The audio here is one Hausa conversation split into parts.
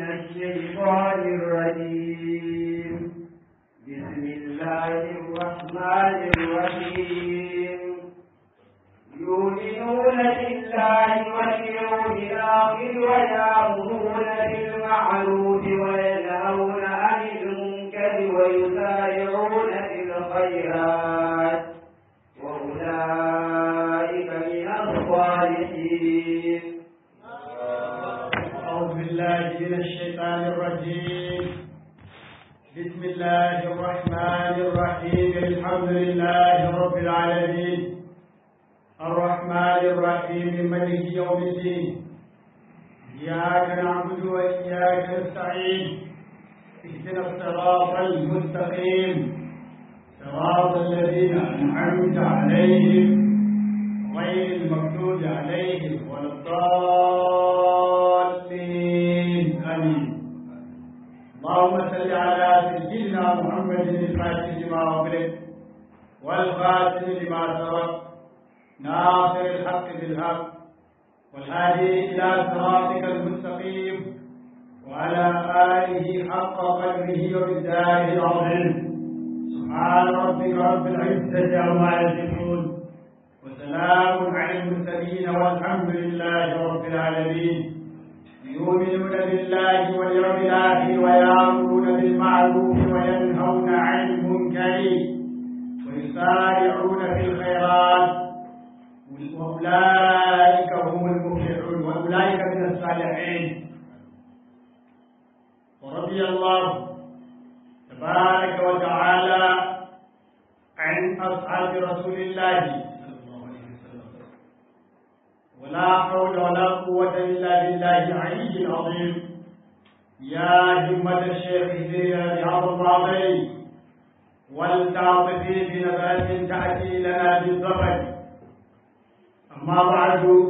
الشيطان الرجيم بسم الله الرحمن الرحيم يؤمنون بالله واليوم الآخر ويأمرون بالمعروف وينهون عن المنكر ويسارعون في الخيرات وأولئك من الصالحين أعوذ بالله من الشيطان الرجيم بسم الله الرحمن الرحيم الحمد لله رب العالمين الرحمن الرحيم ملك يوم الدين إياك نعبد وإياك نستعين اهدنا الصراط المستقيم صراط الذين أنعمت عليهم غير المغضوب عليهم ولا الضالين آمين اللهم صل على سيدنا محمد الفاتح لما أغلق والخاتم لما سبق ناصر الحق بالحق والهادي إلى صراطك المستقيم وعلى آله حق قدره وبالدار العظيم سبحان ربك رب العزة عما يصفون وسلام على المرسلين والحمد لله رب العالمين يؤمنون بالله واليوم الآخر ويأمرون بالمعروف وينهون عن المنكر ويسارعون في الخيرات وأولئك هم المفلحون وأولئك من الصالحين ورضي الله تبارك وتعالى عن أصحاب رسول الله صلى الله عليه وسلم ولا حول ولا قوة إلا بالله العلي العظيم يا همة الشيخ زينا بهذا الرابعي ولتعطفي بنبات تأتي لنا بالظفر أما بعد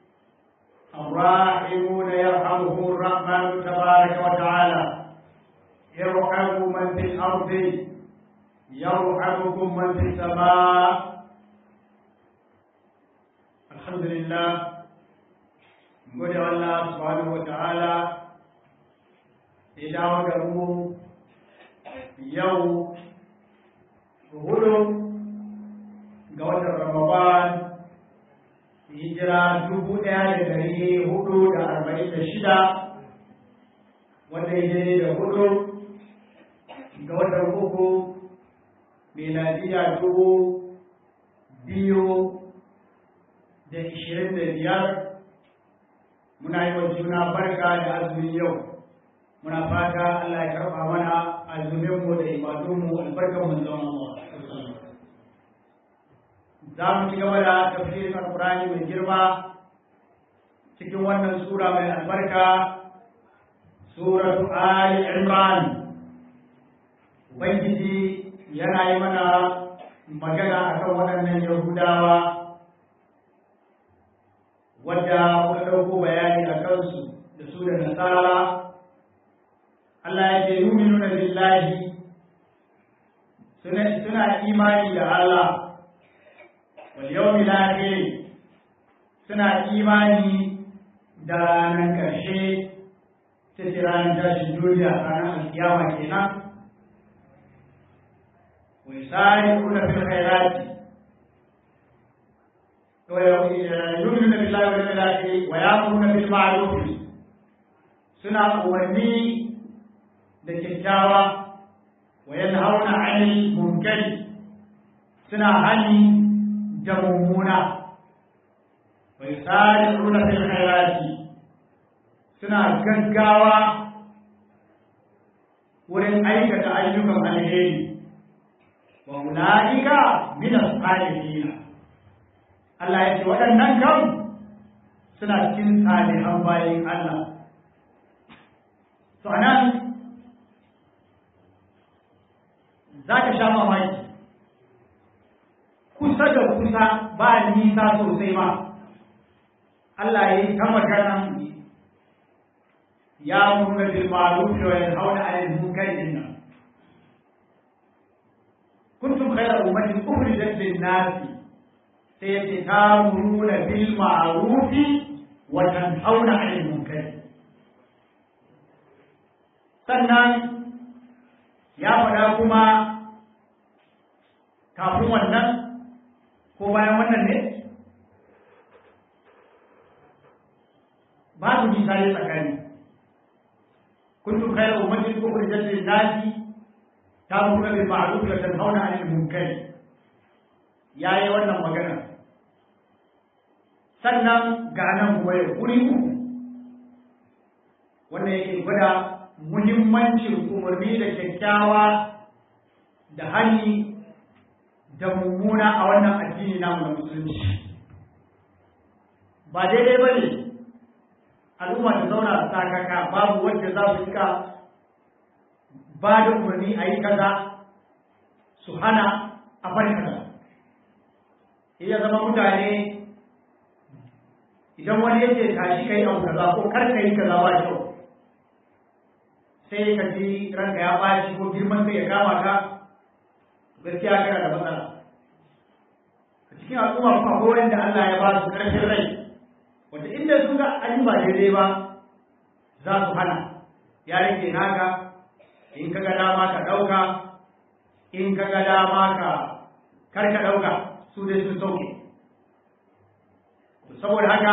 الراحمون يرحمهم الرحمن تبارك وتعالى يرحم من في الأرض يرحمكم من في السماء الحمد لله gode Allah subhanahu wata'ala ya dawo da mu yau hudu ga watan Ramadan hijira dubu ɗaya da dari hudu da arba'in da shida wanda ya daidai da hudu ga watan uku miladiya dubu biyu da ishirin da biyar muna yi wa juna barka da azumin yau muna fata Allah ya karɓa mana azuminmu da ibadunmu albarkan mun zama Allah za mu ci gaba da tafsirin alkurani mai girma cikin wannan sura mai albarka suratu ali imran ubangiji yana yi mana magana akan waɗannan yahudawa wadda muka ɗauko bayani a kansu da su da nasara Allah ya ce yuminuna billahi suna imani da Allah wal yawmil akhir suna imani da ranar ƙarshe ta ce ranar tashin duniya ranar alkiyama kenan wa yusari'una fil khairati ويؤمنون بالله واليوم الآخر ويأمرون بالمعروف سنة أمني لكتاوى وينهون عن المنكر سنة هني جمومونا ويسارعون في الخيرات سنة gaggawa wurin aikata ayyukan alheri wa ulaika min as-salihin Allah ya ce waɗannan kan suna cikin salihan bayan Allah. To anan za ka sha mamaki, kusa da kusa ba nisa sosai ba, Allah ya yi ta magana ya murna bil ma'ruf wa yanhauna 'anil munkar dinna kuntum khayra ummatin ukhrijat lin-nasi sai yace ta'muruna bil ma'ruf wa tanhauna 'anil munkar sannan ya faɗa kuma kafin wannan ko bayan wannan ne babu misali tsakani kuntum khayra ummatin ukhrijat lin-nasi ta'muruna bil ma'ruf wa tanhauna 'anil munkar yayi wannan magana sannan ga nan kuma ya kuri uku wanda yake gwada muhimmancin umarni da kyakkyawa da hani da mummuna a wannan addini namu na musulunci ba daidai ba ne al'umma ta zauna a sakaka babu wanda za su rika ba da umarni a yi kaza su hana a bari kaza iya zama mutane idan wani yake tashi kai abu kaza ko kar ka yi kaza ba kyau sai ka ji ranka ya baci ko girman kai ya kama ka gaskiya kana da matsala a cikin al'umma kuma ko wanda Allah ya ba su karfin rai wanda inda sun ga an yi ba daidai ba za su hana ya rage naka in ka ga dama ka ɗauka in ka ga dama ka kar ka ɗauka su dai sun sauke saboda haka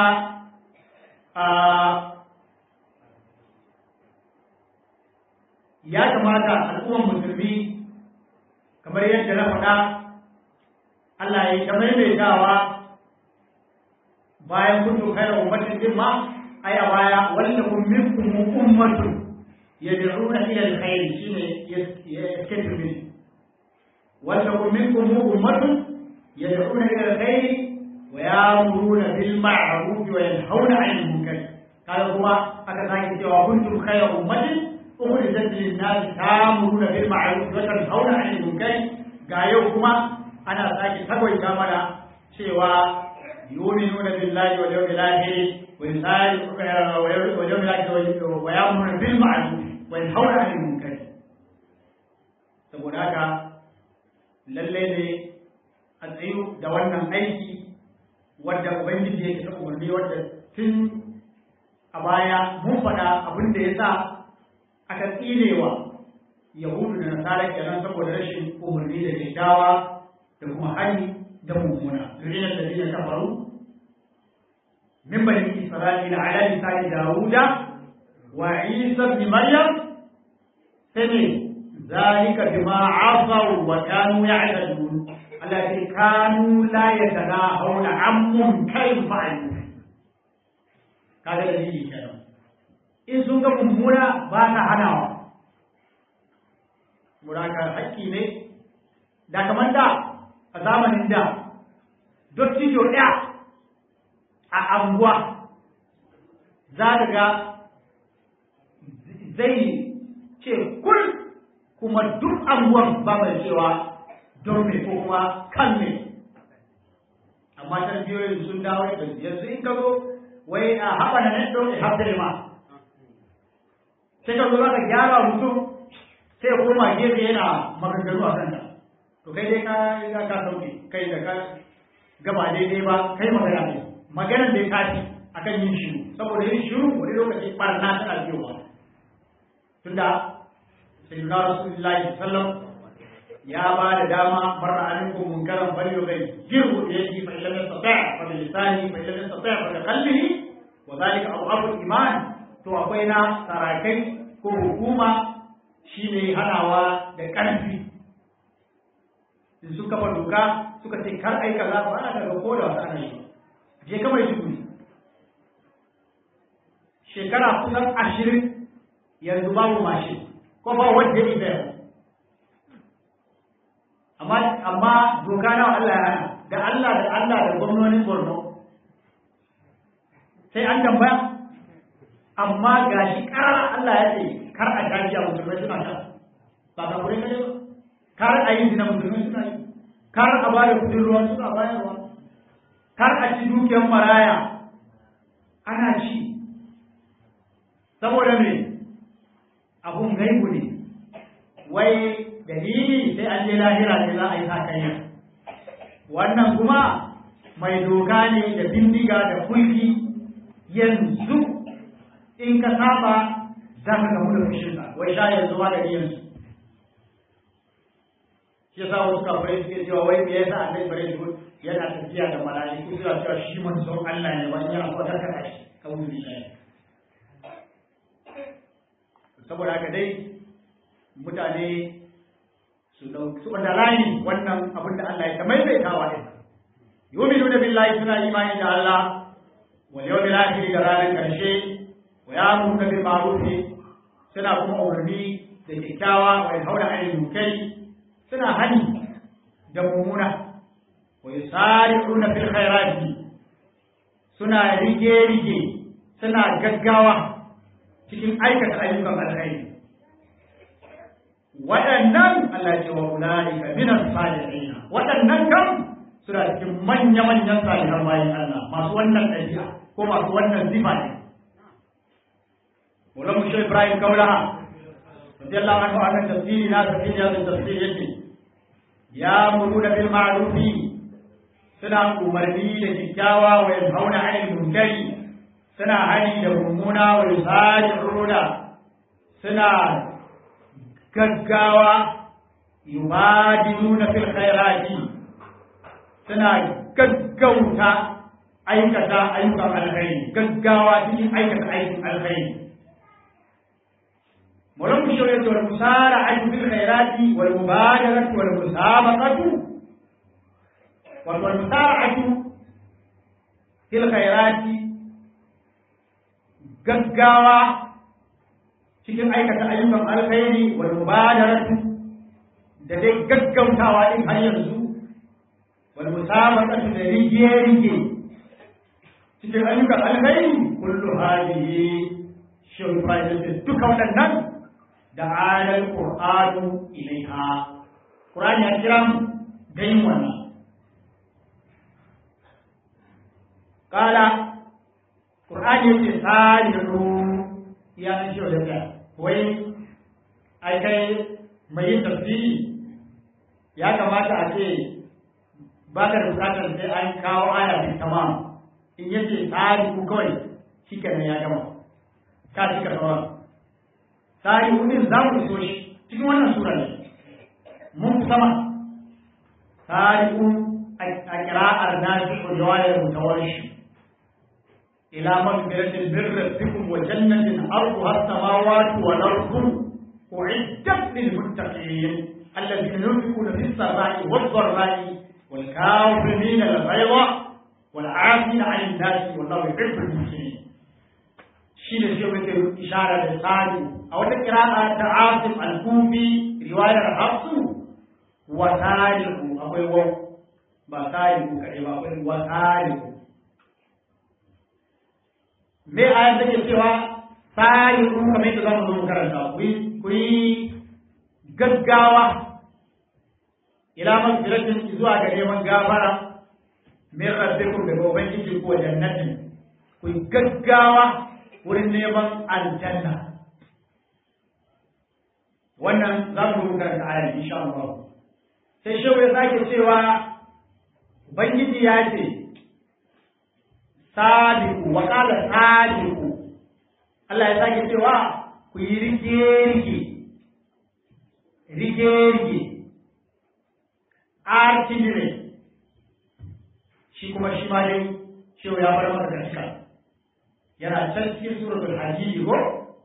ya kamata al'umman musulmi kamar yadda na faɗa Allah ya yi ta maimaitawa bayan kuntu khairu ummatin din ma ai a baya wallakum minkum ummatun yad'una ila alkhair shine yaskatu min wallakum minkum ummatun yad'una ila alkhair wa ya'muruna bil ma'ruf wa yanhauna 'anil munkar kaga kuma aka sake cewa kuntum khairu ummatin ukhrijat lin nas ta'muruna bil ma'ruf wa tanhauna 'anil munkar ga yau kuma ana sake tagwaita mana cewa yu'minuna billahi wal yawmil akhir wa yusari'una wal yawmil akhir wa ya'muruna bil ma'ruf wa yanhauna 'anil munkar saboda haka lalle ne a tsayu da wannan aiki wadda ubangiji yake ta umarni wadda tun a baya mun faɗa abin da ya sa aka tsinewa yahudu da nasara kenan saboda rashin umarni da kyakkyawa da kuma hani da mummuna zuriyar da zai ta faru min bani isra'ila ala lisani dawuda wa isa ibn maryam sai ne zalika bima asaw wa kanu ya'tadun allati kanu la yatanahawna an munkarin fa'alu kaga dalili kenan in sun ga mummuna ba ta hanawa muraka haƙƙi ne da kamar da a zamanin da dottijo ɗaya a anguwa za ka ga zai ce kul kuma duk anguwan ba mai cewa don me ko kuma kan me amma tarbiyoyin sun dawo da yanzu in ka zo wai a haɓa na nan don haɓa ma sai ka zo za ka gyara mutum sai ya koma gefe yana maganganu a kanta to kai dai ka riga ka sauke kai da ka gaba daidai ba kai magana ne maganar da ya kafi akan yin shiru saboda yin shiru wani lokaci barna tana biyowa tunda sayyidina rasulullahi sallam ya ba da dama barra alaikum munkaran bal yughayr jirhu da yake fa illam yastati' fa bi lisani fa illam yastati' fa bi qalbihi wa dhalika abu iman to akwai na sarakai ko hukuma shine hanawa da ƙarfi in sun kafa doka suka ce kar ai kaza ba ana daga ko da wasu ana yi je kamar shi shekara kusan ashirin yanzu babu mashin ko ba wanda ya isa amma amma doka nawa Allah ya hana da Allah da Allah da gwamnonin Borno sai an tambaya amma gashi karar Allah ya ce kar a tashi a musulmai suna sha ba ka kure kaje ba kar a yi zina musulmai suna yi kar a ba da kudin ruwa suna bayarwa kar a ci dukiyar maraya ana ci saboda me abun gaibu ne wai dalili sai an je lahira ne za a yi sakayya wannan kuma mai doka ne da bindiga da kulki yanzu in ka saba za ka gamu da fushinsa wai sha yanzu ma da iyansu shi yasa wasu kafirai suke cewa wai me yasa annabi bare shi yana tafiya da mala'iku suna cewa shi manzon Allah ne wani yana so ta kada shi kawai ne saboda haka dai mutane su dauki su wanda layi wannan abin da Allah ya ta maimaitawa din yu'minuna billahi suna imani da Allah wal yawmil akhir da ranar karshe wa ya'muruna bil ma'ruf suna kuma umarni da kyakkyawa wa yanhauna 'anil munkari suna hani da mummuna wa yusari'una fil khairati suna rige rige suna gaggawa cikin aikata ayyukan alkhairi waɗannan Allah ce wa ulaika min as-salihin waɗannan kam suna cikin manya manyan salihan bayan Allah masu wannan ɗabi'a ko masu wannan sifa ne Maulana Shehu Ibrahim Kaulaha radiyallahu anhu akan tafsiri na tafsiri ya tafsiri yake ya muruna bil ma'rufi suna umarni da kyakkyawa wa yanhauna 'anil munkari suna hani da mummuna wa yusari'una suna gaggawa yubadiluna fil khairati suna gaggauta aikata ayyukan alkhairi gaggawa cikin aikata aikin alkhairi ولم الشريعة والمسارعة في الخيرات والمبادرة والمسابقة والمسارعة في الخيرات gaggawa cikin aikata ayyukan alkhairi wal mubadaratu da dai gaggautawa din har yanzu wal musabaqatu da rige rige cikin ayyukan alkhairi kullu hadihi shin fa'idatu duka waɗannan da alal qur'anu ilaiha qur'ani ya kira mu da yin wannan qala qur'ani yake salihu ya nan shi da ta wai ai kai mai yin tafsiri ya kamata a ce ba ka da bukatar sai an kawo aya bin tamam in yace salihu kawai shi kenan ya gama ka cika sauran salihu din za mu iso shi cikin wannan sura ne mun fi sama salihu a kira'ar nashi ko riwayar mutawarshi إلى مغفرة من ربكم وجنة أرضها السماوات والأرض أعدت للمتقين الذين ينفقون في السراء والضراء والكاظمين الغيظ والعافين عن الناس والله يحب المحسنين شيء الشيء مثل إشارة للثاني أو قراءة عاصم الكوفي رواية حفص وتاريخ أقول وتاريخ كريم أقول وتاريخ me ayan take cewa sai ku kamar yadda zamu zo mu karanta ku yi gaggawa ila magfiratin zuwa ga neman gafara min rabbikum daga ubangiji ko jannatin ku yi gaggawa wurin neman aljanna wannan za mu zo mu karanta ayan insha Allah sai shehu ya sake cewa ubangiji ya ce sadiku wa kala sadiku Allah ya sake cewa ku yi rige-rige rige-rige artillery shi kuma shi ma dai shi ya bar masa gaska yana can cikin suratul hajji ko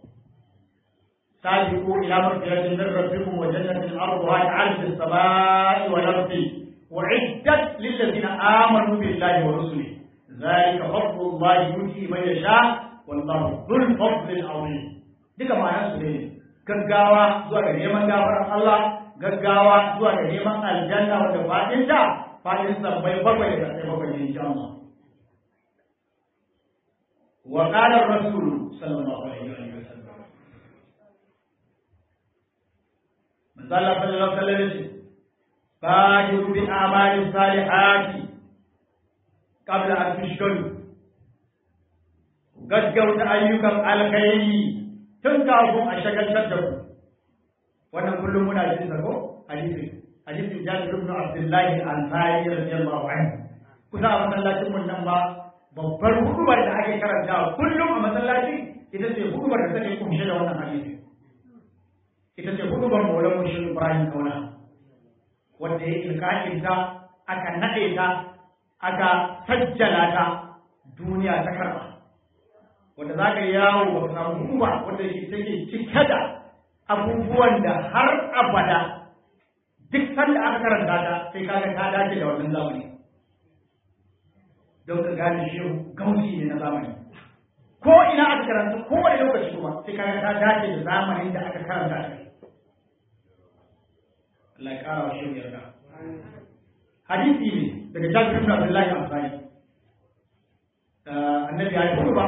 sadiku ila maghfiratin min rabbikum wa jannatin arduha ka'ardi as-samai wal ardi وعدت للذين آمنوا بالله ورسله ذلك فضل الله يؤتي من يشاء والله ذو الفضل العظيم duka ma'anar su ne gaggawa zuwa ga neman gafarar Allah gaggawa zuwa ga neman aljanna wanda fadin ta fadin sabbai bakwai da sai bakwai ne insha Allah wa qala ar-rasul sallallahu alaihi wa sallam manzo Allah sallallahu alaihi wa sallam فاجر بالأعمال الصالحات قبل أن تشكروا gaggauta ayyukan alkhairi tun kafin a shagaltar da ku wannan kullum muna jin sa ko hadisi hadisin Jabir ibn Abdullah al-Ansari radiyallahu anhu kusa a masallacin mun nan ba babbar hudubar da ake karanta kullum a masallaci ita ce hudubar da take kunshe da wannan hadisi ita ce hudubar maulan mushin ibrahim kauna wanda ya ilkaƙin ta aka naɗe ta aka sajjala ta duniya ta karɓa wanda za ka yawo ba ka samu huduba wanda take cike da abubuwan da har abada duk sanda aka karanta ta sai kaga ta dace da wannan zamani don ka gane shi gausi ne na zamani ko ina aka karanta ko wani lokaci kuma sai kaga ta dace da zamanin da aka karanta ta Allah ya kara wa shi yarda hadisi ne daga Jabir ibn Abdullah al-Ansari annabi ya yi hutuba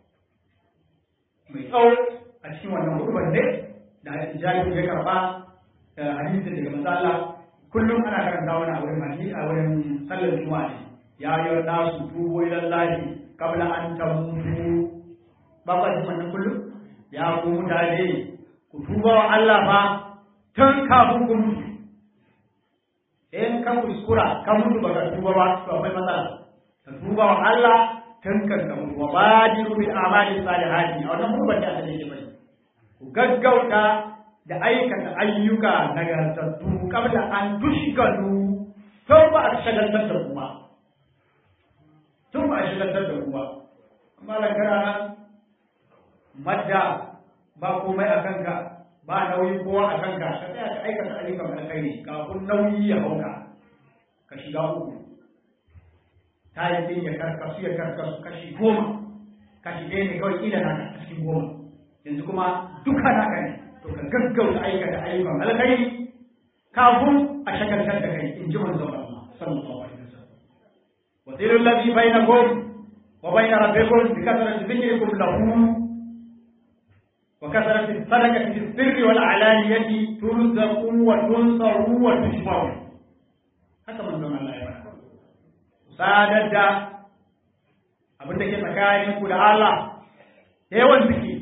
mai tsawo a cikin wannan hutuban ne da Jabir ya karba hadisin daga manzo Allah kullum ana karanta wani a wurin hadisi a wurin sallar juma'a ne ya yi nasu tubo ila Allah qabla an tamutu ba ba shi wannan kullum ya ku mutane ku tuba wa Allah fa tun kafin ku mutu in ka kuskura ka mutu ba ka tuba ba to akwai matsala ka tuba wa Allah tun kan ka mutu wa badiru bil a'mali salihati a wannan mutuban da aka ce bai ku gaggauta da aikata ayyuka nagartattu kabla an tushgalu tun ba a shagaltar da kuma tun ba a shagaltar da kuma amma da kana madda ba komai a kanka ba nauyi kowa a kanka ka tsaya ka aikata ayyukan alkhairi kafin nauyi ya hauka ka shiga uku ta yi din ya karkasu ya karkasu kashi goma kashi ɗaya ne kawai ila naka cikin goma yanzu kuma duka naka ne to ka gaggauta aikata ayyukan alkhairi kafin a shagaltar da kai in ji manzon Allah sallallahu alaihi wasallam wa zilul ladhi bainakum wa bain rabbikum bi kasrati dhikrikum lahu wa kasrati sadaqati fis sirri wal alaniyati turzaqu wa tunsaru wa tushfaru haka manzon Allah ya faɗa sadar da abin da ke tsakaninku da Allah yawan zikiri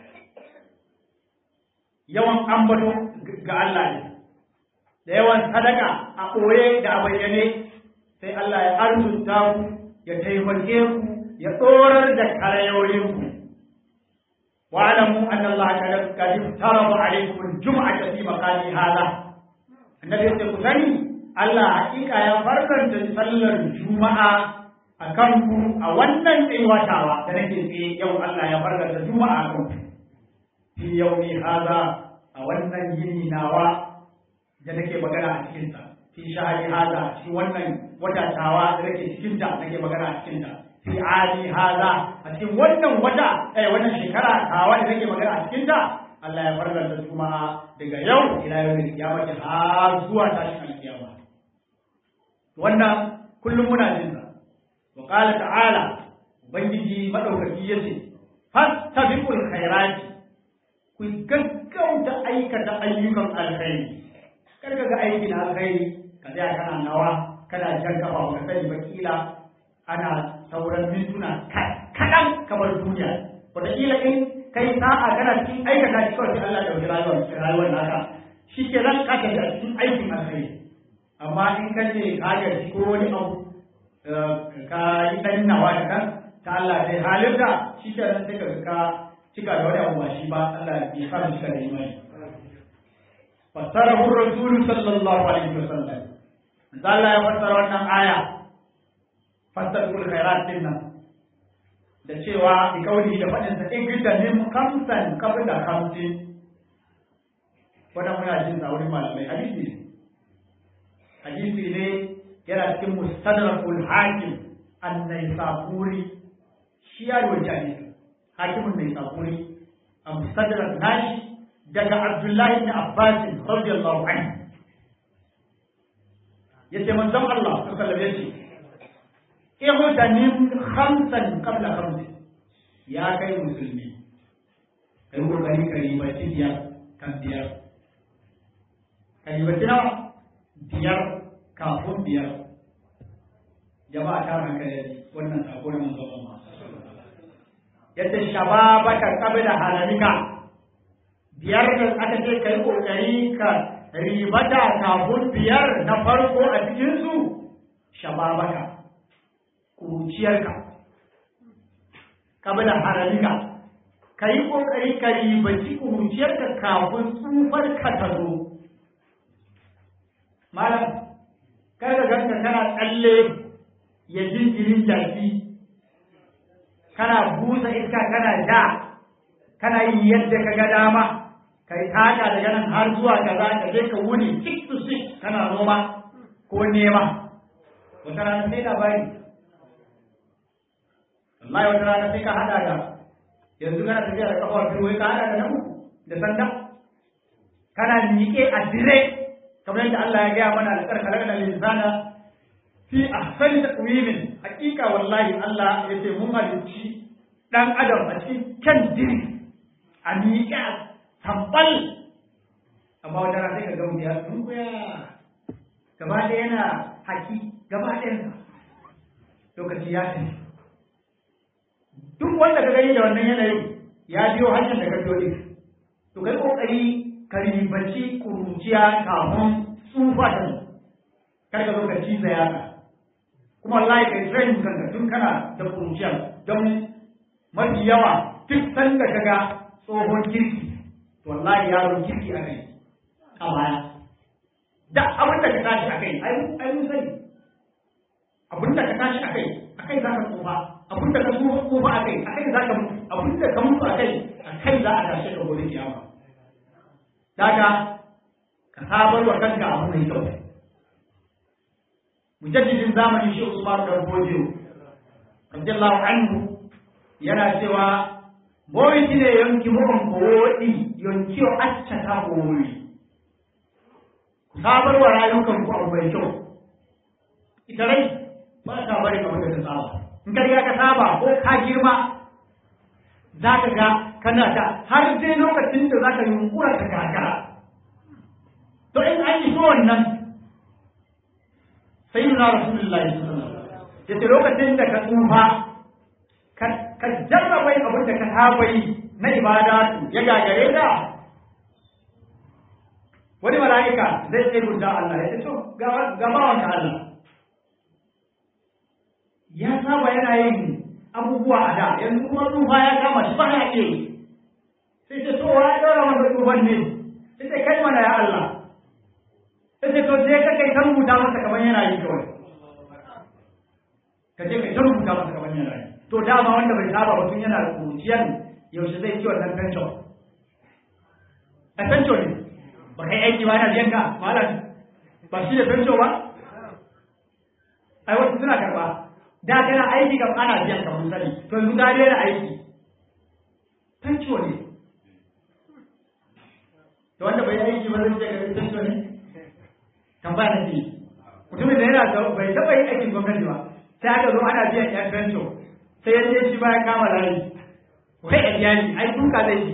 yawan ambato ga Allah ne da yawan sadaka a ɓoye da a bayyane sai Allah ya arzuta ku ya taimake ku ya tsorar da karayoyinku wa'alamu anna Allah qad taraba alaykum al-jum'ata fi maqami hadha annabi ya ce ku sani Allah hakika ya farkanta sallar juma'a a kanku a wannan tsayuwatawa da nake tsaye yau Allah ya farkanta juma'a a kanku fi yaumi haza a wannan yini nawa da nake magana a cikinsa fi shahari haza shi wannan watatawa da nake cikinta nake magana a cikinta fi ali haza a cikin wannan wata eh wannan shekara tawa da nake magana a cikinta Allah ya farkar da juma'a daga yau ila yau da kiyama har zuwa tashin alkiyama wannan kullum muna jin sa wa qala ta'ala ubangiji madaukaki yace fastabiqul khairati ku gaggauta aikata ayyukan alkhairi kar ka ga aikin alkhairi ka tsaya kana nawa kana jan kafa ka sani ba kila ana sauran mintuna kaɗan kamar duniya wataƙila in kai sa'a kana cikin aikata shi kawai sai Allah ɗauki rayuwar rayuwar naka shi ke nan ka tafi a cikin aikin alkhairi amma in ka ce ka gaji ko wani abu ka yi ɗan nawa da kan ta Allah sai halinta shi ke nan sai ka ka cika da wani abu ba shi ba Allah ya sa mu cika da imani fassarahu rasulu sallallahu alaihi wasallam manzo Allah ya fassara wannan aya fassarul khairat din nan da cewa bi kauli da fadin sa in gida min khamsan qabla khamsin wannan muna jin sa wurin malamai hadisi ne hadisi ne yana cikin mustadrakul hakim an-naisaburi shi ya rawaita hadisi hakimin naisaburi a mustadrak nashi daga Abdullahi ibn Abbas radiyallahu anhu yace manzon Allah sallallahu alaihi wasallam ihdanim khamsan qabla khamsin ya kai musulmi kai kokari ka ribaci biyar kan biyar ka ribaci nawa biyar kafin biyar jama'a ta hankali wannan sako na manzon Allah yadda shababaka qabla halalika biyar da aka ce kai kokari ka ribata kafin biyar na farko a cikin su shababaka kuruciyarka kabla haramika ka yi ƙoƙari ka ribaci ƙuruciyarka kafin tsufar ka ta zo malam kar ka ganka kana tsalle ya jinjirin jaki kana busa iska kana ja kana yin yadda ka ga dama ka yi taka daga nan har zuwa kaza ka je ka wuni six to six kana noma ko nema wata rana sai labari wallahi wata rana sai ka hada da yanzu kana tafiya da kafar biyu wai ka hada da nan da sanda kana miƙe a dire kamar yadda Allah ya gaya mana da karkarar da linsana fi ahsani taqwimin hakika wallahi Allah ya ce mun halicci dan adam a cikin kan diri a miƙe a tambal amma wata rana sai ka ga mutum ya dunkuya gaba ɗaya yana haki gaba ɗayansa lokaci ya tafi duk wanda ka gani da wannan yanayin ya biyo hanyar da ka biyo ɗin to kai kokari ka ribaci kuruciya kafin tsufa ta zo kar ka zo ka ciza yaka kuma wallahi kai training kanka tun kana da kuruciya don mafi yawa duk sanda ka ga tsohon kirki to wallahi yaron kirki a kai a baya da abin da ka tashi a kai ai mun sani abin da ka tashi a kai a kai za ka tsufa abin da ka tsufa a kai a kai za ka mutu abin da ka mutu a kai a kai za a tashe ka gobe kiyama daga ka sabar wa kanka abu mai kyau mujaddidin zamani shi Usman dan Bojo radiyallahu anhu yana cewa boyi ne yanki mun kowodi yanki o acca ta boyi ku sabar wa rayukan ku abu mai kyau ita rai ba ta bari kamar da ta saba in ka riga ka saba ko ka girma za ka ga kana ta har dai lokacin da za ka yunkura ka gagara to in an yi so wannan sai nuna rasulullahi ya ce lokacin da ka tsufa ka jarrabai abin da ka saba yi na ibada ya gagare da wani mala'ika zai sai guda Allah ya ce to ga bawan ka Allah ya saba yana yin abubuwa a da yanzu kuma tsufa ya kama shi ba ya ke sai ce to wa ɗora masa tsufan ne sai ce kai mana ya Allah sai ce to sai ka kai ta rubuta masa kamar yana yi kawai ka je kai ta rubuta masa kamar yana yi to dama wanda bai saba ba tun yana da kuruciyar yaushe zai ci wannan pension a pension ne ba kai aiki ba yana biyan ka malam ba shi da pension ba ai wasu suna karba da kana aiki kam ana biyan ka mun sani to yanzu ka daina aiki pension ne to wanda bai aiki ba zai ce ga pension ne tambaya na ce mutumin da yana da bai taɓa yin aikin gwamnati ba sai aka zo ana biyan yan pension sai ya ce shi ba ya kama layi wai a biya ni ai duka zai yi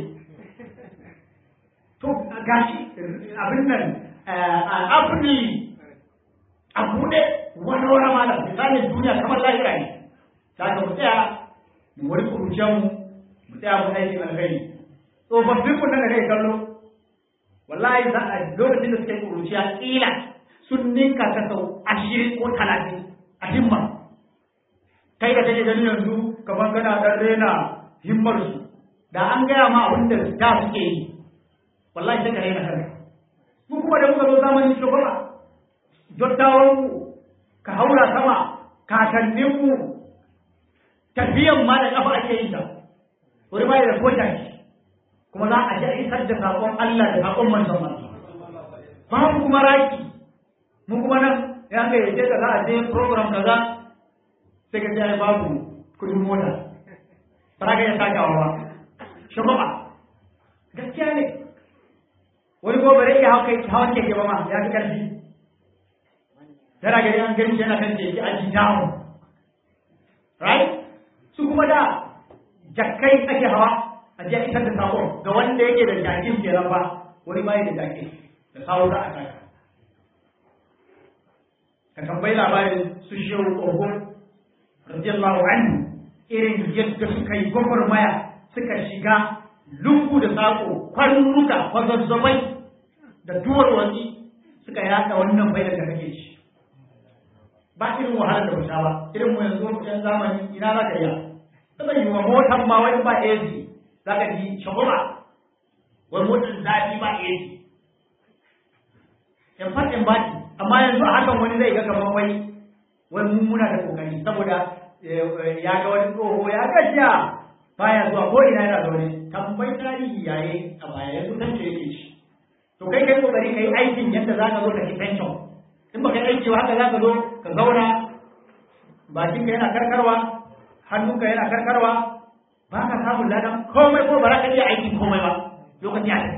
to gashi abin nan abuni a buɗe wani wani malam misalin duniya kamar lahira ne za ka mu tsaya mu wani kuruciyar mu mu tsaya mu aikin alkhairi tsofaffin mu nan da kai kallo wallahi za a lokacin da suka yi kuruciya kila sun ninka ta sau ashirin ko talatin a himma kai da kake gani yanzu kamar kana dan rena himmar su da an gaya ma abin da da suke yi wallahi sai ka rena kanka mu kuma da muka zo zamanin shugaba dattawan mu ka haura sama kakannin mu tafiyan ma da kafa ake yin ta wani ma da kota kuma za a ji isar da sakon Allah da sakon manzon Allah babu kuma raki mu kuma nan ya ga yace da za a je program kaza sai ka ce babu kudin mota ba ka ya saka wa shugaba gaskiya ne wani ko bare ya hauka hawan keke ba ma ya fi karfi yana gari an gani yana kan keke a down right su kuma da jakkai ake hawa a je isar da sako ga wanda yake da jakin kenan ba wani bai da jakin da sawo za a saka ka tambayi labarin su shehu ogun radiyallahu anhu irin yadda suka yi gwagwarmaya suka shiga lungu da sako kwarnuka kwazazzabai da duwar wasi suka yada wannan bayan da kake ci ba irin wahalar da wuta ba irin mu yanzu yan zamani ina za ka iya ta yi wa motar ma wani ba AC za ka ji shagoma wani motsin zafi ba iya ji in fatin baki amma yanzu a hakan wani zai ga kamar wai wani mummuna da kokari saboda ya ga wani tsoho ya gajiya baya zuwa ko ina yana zaune tambayi tarihi yayi a baya yanzu san ce yake shi to kai kai kokari kai aikin yadda za ka zo ka ci pension in baka yi aiki ba haka za ka zo ka zauna bakinka yana karkarwa hannunka yana karkarwa ba ka samun ladan komai ko ba za ka iya aikin komai ba lokaci a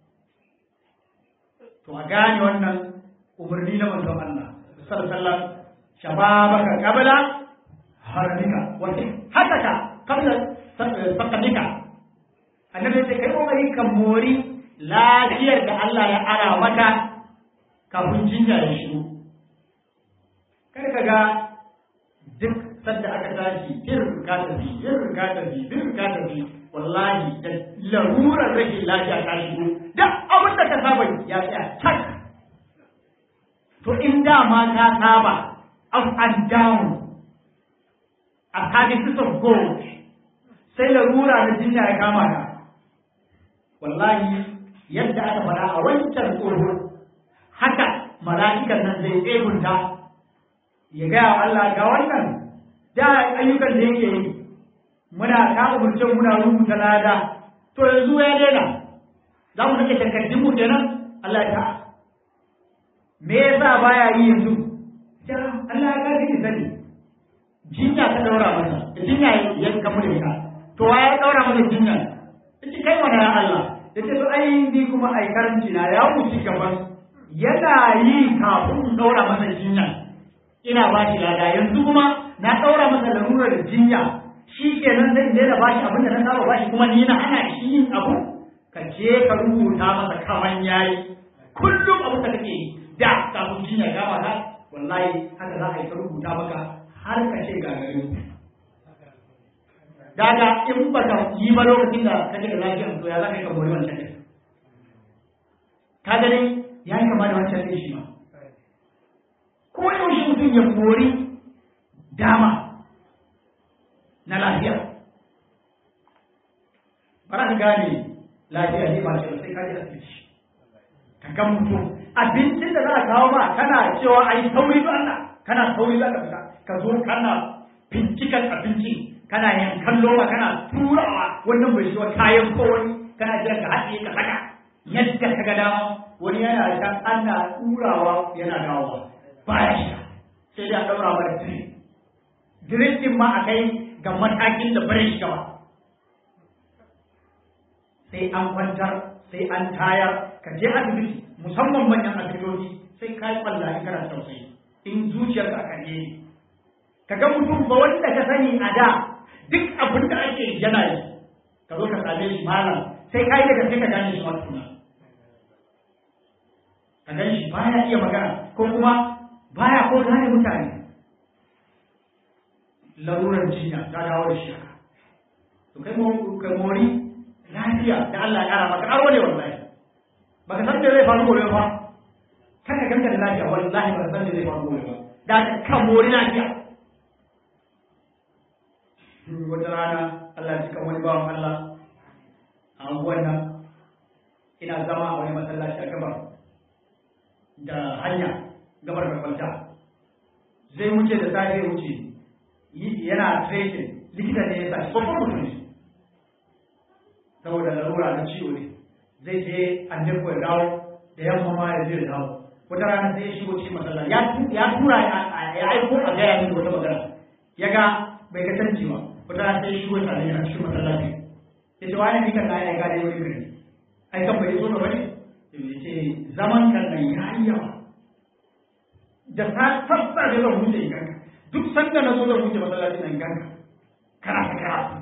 to a gane wannan umarni na manzon Allah sallallahu alaihi wasallam shababaka qabla haramika wa hataka qabla sakadika annabi sai kai kokari ka mori lafiyar da Allah ya ara maka kafin jinya ya shigo kar ka ga duk sanda aka tashi bir ka tafi bir ka tafi bir ka tafi wallahi da larurar rashin lafiya ta shigo duk abin da ka saba ya tsaya tak to in dama ka saba up and down a services of God sai larura na jinya ya kama ka wallahi yadda aka faɗa a wancan tsoro haka mala'ikan nan zai tsegunta ya gaya wa Allah ga wannan da ayyukan da yake yi muna ta umurce muna rubuta lada to yanzu ya daina za mu nake takardun mu kenan Allah ta me yasa baya yi yanzu ja Allah ya gaji ni sani jinya ta daura masa jinya ya kamu da ita to wa ya daura masa jinya yace kai mana ya Allah yace to ai ni kuma ai karanci na ya wuce gaban yana yi kafin daura masa jinya ina ba shi lada yanzu kuma na ɗaura masa larurar jinya shi kenan zai daina ba shi abin da na saba ba shi kuma ni na hana shi yin abu ka je ka rubuta masa kaman yayi kullum abin da kake yi da kafin jinya ya gama na wallahi haka za a yi ka rubuta maka har ka ce gagarin daga in ba ka yi ba lokacin da kake da lafiya to ya za ka yi ka mori wancan ne ka gani ya yi kama da wancan ne shi ma ko yaushe mutum ya mori dama na lafiya ba za ka gane lafiya ne ba ce sai ka ji asibiti ka ga mutum abincin da za a kawo ba kana cewa a yi sauri ba Allah kana sauri za ka fita ka zo kana bincikan abinci kana yankan loma kana turawa wannan bai shiwa kayan kowani kana jiran ka haɗe ka saka yadda ka ga dama wani yana can ana turawa yana dawowa baya shiga sai dai a ɗaura wa da dire dire din ma a kai ga matakin da bare shiga ba sai an kwantar sai an tayar ka je asibiti musamman manyan asibitoci sai ka yi kwalla in kana tausayi in zuciyarka a karye ne ka ga mutum ba wanda ka sani a da duk abin da ake yana yi ka zo ka same shi malam sai ka yi daga sai ka gane shi ma tuna ka gane shi baya iya magana ko kuma baya ko gane mutane larurar jinya ta dawo da shi haka to kai kai mori lafiya da Allah ya kara maka aro ne wallahi baka san me zai faru gobe ba kaka ganka da lafiya wallahi baka san me zai faru gobe ba da ka mori lafiya wata rana Allah ya cika wani bawan Allah a anguwan nan ina zama a wani masallaci a gabar da hanya gabar da kwalta zai wuce da safe wuce yana tracing likita ne ya sa shi babban mutum ne saboda larura na ciwo ne zai je an ko ya dawo da yamma ma ya je da dawo wata rana sai ya shigo cikin masallaci ya tura ya aiko a gaya mini wata magana ya ga bai ga canji ba wata rana sai ya shigo tare a cikin masallaci ya ce wani nikan na ya gane wani gari ai kan bai zo da wani ya ce zaman kan nan ya yi yawa da ta sassa da zan wuce ganka duk sanda na zo zan wuce masallaci nan ganka kana ta karatu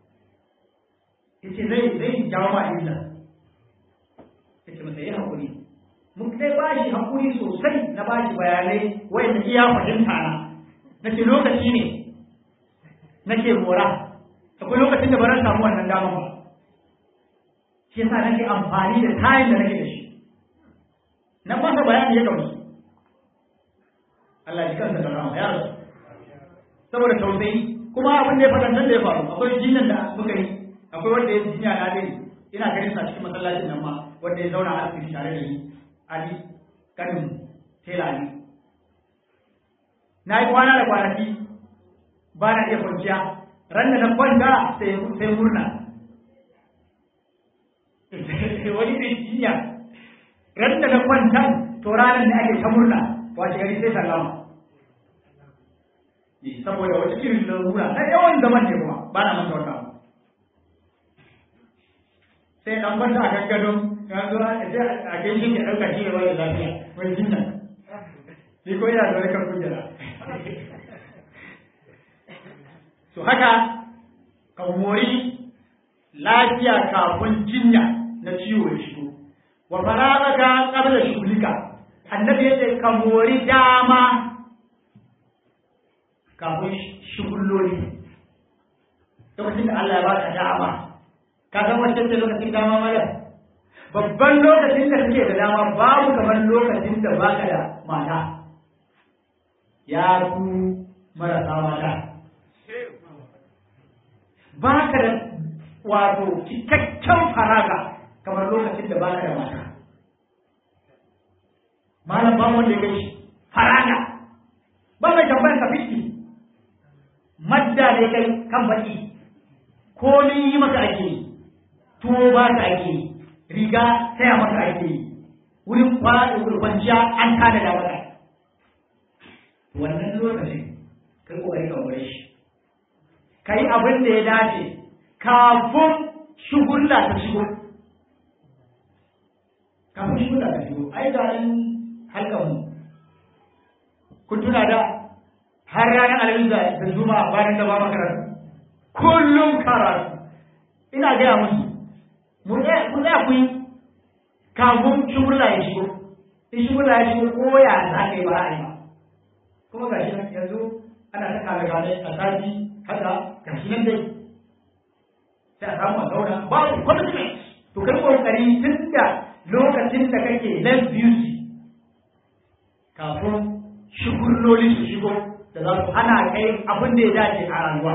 ya ce zai zai jawo ma illa ya ce masa yi haƙuri mun kai ba shi haƙuri sosai na ba shi bayanai wanda iya fahimta na na ce lokaci ne nake mora akwai lokacin da ba ran samu wannan damar ba shi yasa nake amfani da tayin da nake da shi na masa bayani ya gamsu Allah ji kansa da rama ya rasu saboda tausayi kuma abin da ya faɗa nan da ya faru akwai jinnan da muka yi akwai wanda ya jinya na dai ina ganin sa cikin masallacin nan ma wanda ya zauna a asibiti tare da ni ali kanin tela ne na yi kwana da kwanaki ba na iya kwanciya ran da na kwanta sai murna wani ne jinya ran da na kwanta to ranar da ake ta murna wace gari sai sallama saboda wata irin larura na yawan zaman ne kuma ba na manta wannan sai dan kwanta a gangadon ya zo a gaishe ke ɗauka shi ya da lafiya wani jinya ni ko yana da kan kujera to haka ka mori lafiya kafin jinya na ciwo ya shigo wa faragaka qabla shughlika annabi yace ka mori dama kafin shugulloli lokacin da Allah ya baka dama ka san wacce ce lokacin dama mala babban lokacin da kake da dama babu kamar lokacin da baka da mata ya ku marasa mata baka da wato cikakken faraga kamar lokacin da baka da mata malam ba wanda ya gaishe faraga ba mai tambayar ka fiti madda da kai kan baki komi yi maka ake yi tuwo ba ka ake yi riga saya maka ake yi wurin kwaɗin wurin kwanciya an tada da maka wannan lokacin kai kokari ka wuri shi kai abin da ya dace kafin shugulla ta shigo kafin shugulla ta shigo ai ga nan halkan mu kun tuna da har ranar alamin da zuma bayan da ba makaranta kullum karatu ina gaya musu mu tsaya ku yi kafin shugulla ya shigo in shugulla ya shigo ko ya za ka yi ba a yi ba kuma ga shi nan yanzu ana ta kame kame a sati haka ga shi nan dai sai a samu a zauna babu commitment to kai kokari tun da lokacin da kake less beauty kafin shugulloli su shigo da za su hana kai abin da ya dace a rayuwa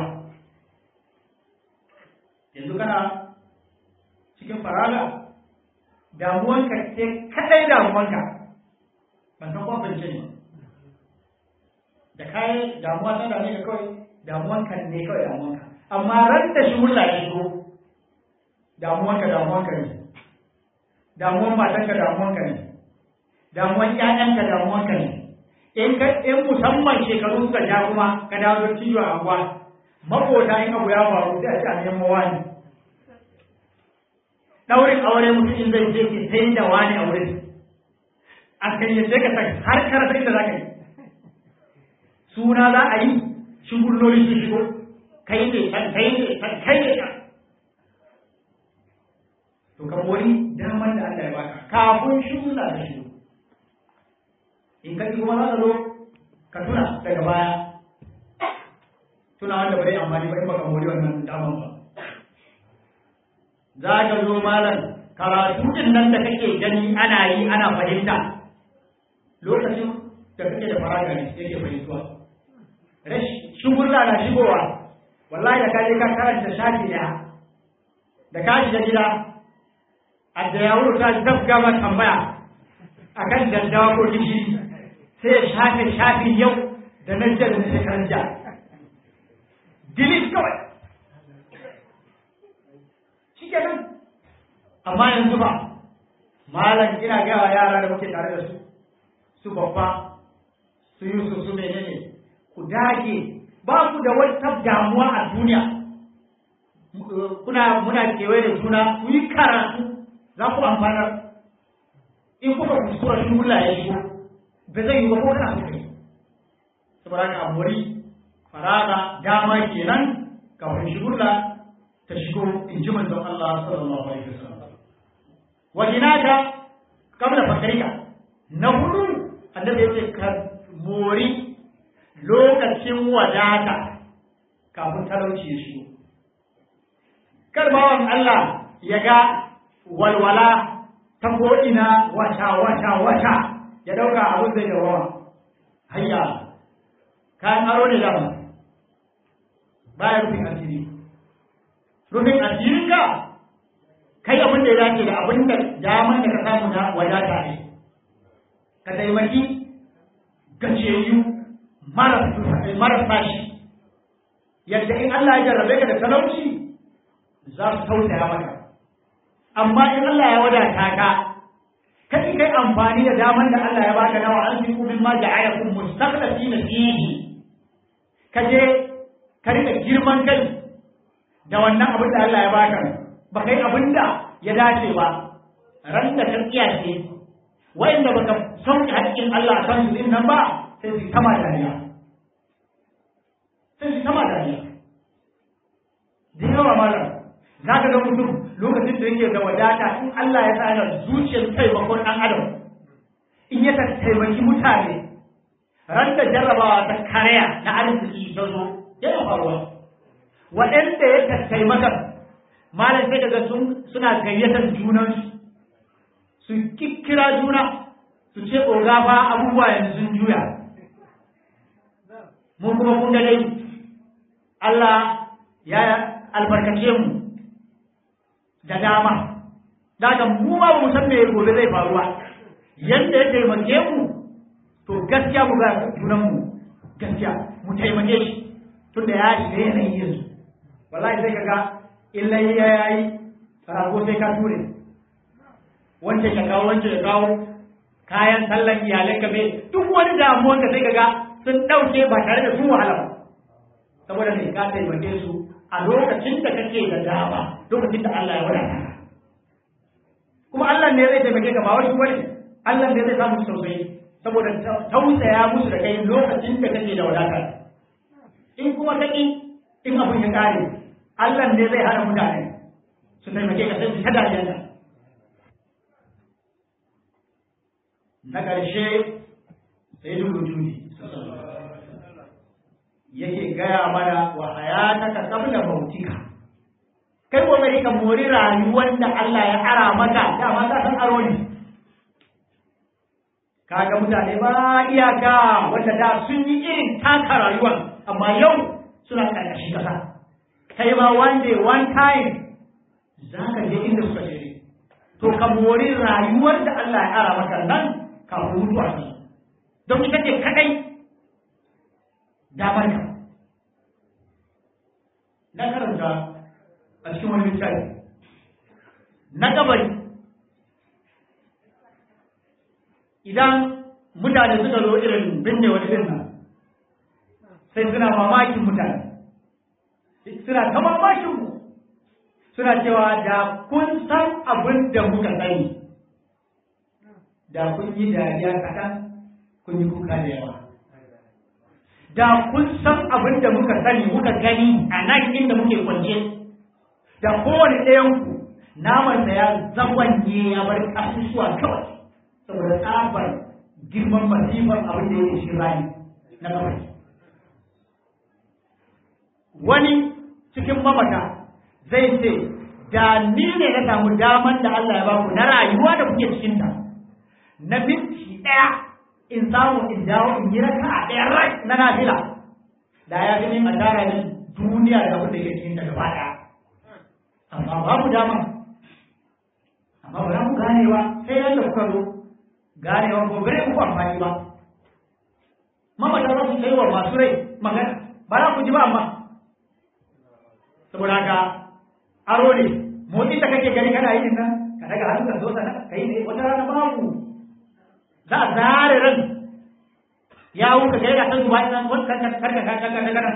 yanzu kana cikin faraga damuwanka ce kadai damuwanka ban san kwamfance ne da kayan damuwa ta dame ka kawai damuwanka ne kawai damuwanka amma ran da shi wulla ya shigo damuwanka damuwanka ne damuwan matanka damuwanka ne damuwan ƴaƴanka damuwanka ne in ka in musamman shekaru suka ja kuma ka dawo da ciwo a anguwa makota in abu ya faru sai a ce a neman wani daurin aure mutum in zai je ke sai da wani aure a kayyace ka har karasa inda za ka yi suna za a yi shugulloli su shigo kai ne kan kai ne kan kai ne kan to ka mori daman da Allah ya baka kafin shugulla da shigo in ka kuma za ka zo ka tuna daga baya tuna wanda ba zai amfani ba in baka mori wannan daman ba za ka zo malam karatu din nan da kake gani ana yi ana fahimta lokacin da kake da faraga ne yake fahimtuwa shugulla na shigowa wallahi da kaje ka karanta shafi daya da ka shiga gida a da ya ta dabga ma tambaya akan daddawa ko gishiri sai ya shafe shafi yau da nan jiya da na shekaran jiya delete kawai shi kenan amma yanzu ba malam ina gawa yara da muke tare da su su babba su yusuf su menene ku dage ba ku da wata damuwa a duniya kuna muna kewaye da juna ku yi karatu za ku amfanar in kuka kuskura shi mula ya shigo ba zai yi ba ko kana so kai saboda haka amuri faraga dama kenan kafin shigulla ta shigo in ji manzon Allah sallallahu alaihi wasallam wa hinaka kabla fakrika na hudu annabi yace ka mori lokacin wadata kafin talauci ya shigo. Kar bawan Allah ya ga walwala ta ko'ina wata wata wata ya ɗauka abin zai yawa hayya kayan aro ne dama baya rufin asiri rufin asirinka kai abin da ya dace da abin da daman da ka samu na wadata ne ka taimaki gajiyayyu marasa shi yadda in Allah ya jarrabe ka da talauci za su tausaya maka amma in Allah ya wadata ka kai kai amfani da daman da Allah ya baka nawa an fi min ma ja'alakum mustaqlifina fihi kaje ka rika girman kai da wannan abin da Allah ya baka ba kai abin da ya dace ba ran da ka tsiyace wa'inda baka sauke haƙƙin Allah a kan su din nan ba sai su kama dariya sai su kama dariya da yawa malam za ka ga mutum lokacin da yake da wadata in Allah ya sa yana zuciyar taimakon ɗan adam in ya taimaki mutane ran da jarrabawa ta karya na arziki ta zo yana faruwa waɗanda ya taimaka malam sai daga suna gayyatar junansu su kikkira juna su ce oga fa abubuwa yanzu sun juya mun kuma kun dai Allah ya albarkace mu da dama daga mu ma mu san me gobe zai faruwa yanda ya taimake mu to gaskiya mu ga junan mu gaskiya mu taimake shi tunda ya shiga yanayin yanzu wallahi sai kaga illa ya yayi rago sai ka ture wanda ya kawo wanda ya kawo kayan sallan iyalai ka bai duk wani damuwan da sai kaga sun dauke ba tare da su wahala ba saboda ne ka taimake su a lokacin da kake da dama lokacin da Allah ya wadata kuma Allah ne zai taimake ka ba wani wani Allah ne zai samu tausayi saboda tausaya musu da kai lokacin da kake da wadata in kuma kaki in abin ya kare Allah ne zai hana mutane su taimake ka sai su tada yanda na ƙarshe sai duk wujudi yake gaya mana wa hayataka qabla mautika kai kokari ka mori rayuwar da Allah ya ara maka dama ka san aro ne kaga mutane ba iyaka wanda da sun yi irin taka rayuwar amma yau suna karkashin kasa kai ma one day one time za ka je inda suka je to ka mori rayuwar da Allah ya ara maka nan kafin mutuwa ne don ita ce kadai damar ka na karanta a cikin wani littafi na kabari idan mutane suka zo irin binne wani irin nan sai suna mamakin mutane suna ta mamakin mu suna cewa da kun san abin da muka sani da kun yi dariya kaɗan kun yi kuka da yawa da kun san abin da muka sani muka gani a nan inda muke kwance da kowane ɗayanku namansa ya zagwanye ya bar ƙasusuwa kawai saboda tsabar girman masifar abin da yake shi rani na kawai wani cikin mamata zai ce da ni ne na samu daman da Allah ya baku na rayuwa da kuke cikinta na minti ɗaya in samu in dawo in yi raka a ɗaya rai na nafila da ya fi min a tara min duniya da abin da yake cikin ta gaba ɗaya amma babu dama amma ba za mu gane ba sai yadda kuka zo ganewa ko gare muku amfani ba mamata za su kai wa masu rai magana ba za ku ji ba amma saboda haka aro ne motsin da kake gani kana yin nan ka daga hannu ka zo sana ka yi ne wata rana babu za a zare ran ya wuka kai ga san zuwa nan wata karka karka karka karka karka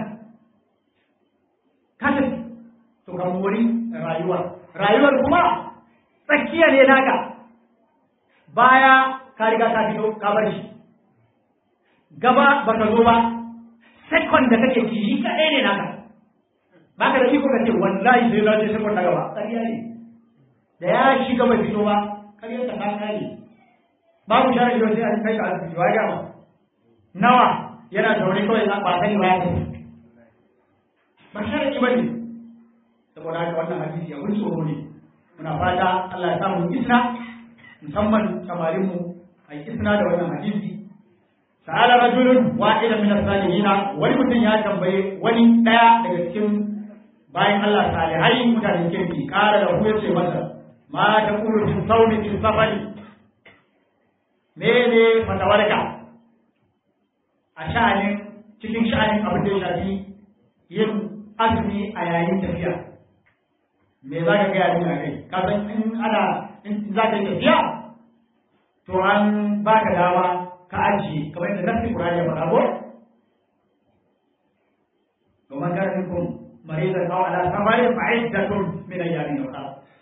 kasa to ka mori rayuwar rayuwar kuma tsakiya ne naka baya ka riga ka fito ka bar shi gaba baka zo ba second da kake ci shi kaɗai ne naka ba ka da iko ka ce wallahi sai na je second na gaba ƙarya ne da ya shiga bai fito ba ƙarya ta ka kare babu shara yau sai an kai ka asibiti wa gama nawa yana zaune kawai na ba sani ba ya tafi ba sharadi ba ne saboda haka wannan hadisi abin tsoro ne muna fata Allah ya samu isna musamman samarinmu a isna da wannan hadisi sa'ala rajulun wahidan min as-salihin wani mutum ya tambaye wani daya daga cikin bayan Allah salihai mutanen kirki ƙara da ya ce masa ma ta kuru fi sauni fi safari mene fatawarka a sha'anin cikin sha'anin abin da ya shafi yin azumi a yayin tafiya me za ka gaya min a kai ka san in ana in za ka yi tafiya to an ba ka dama ka ajiye kamar yadda nasi Qur'ani ya faɗa ko ومن كان منكم مريضا او على سفر فعدة من ايام اخرى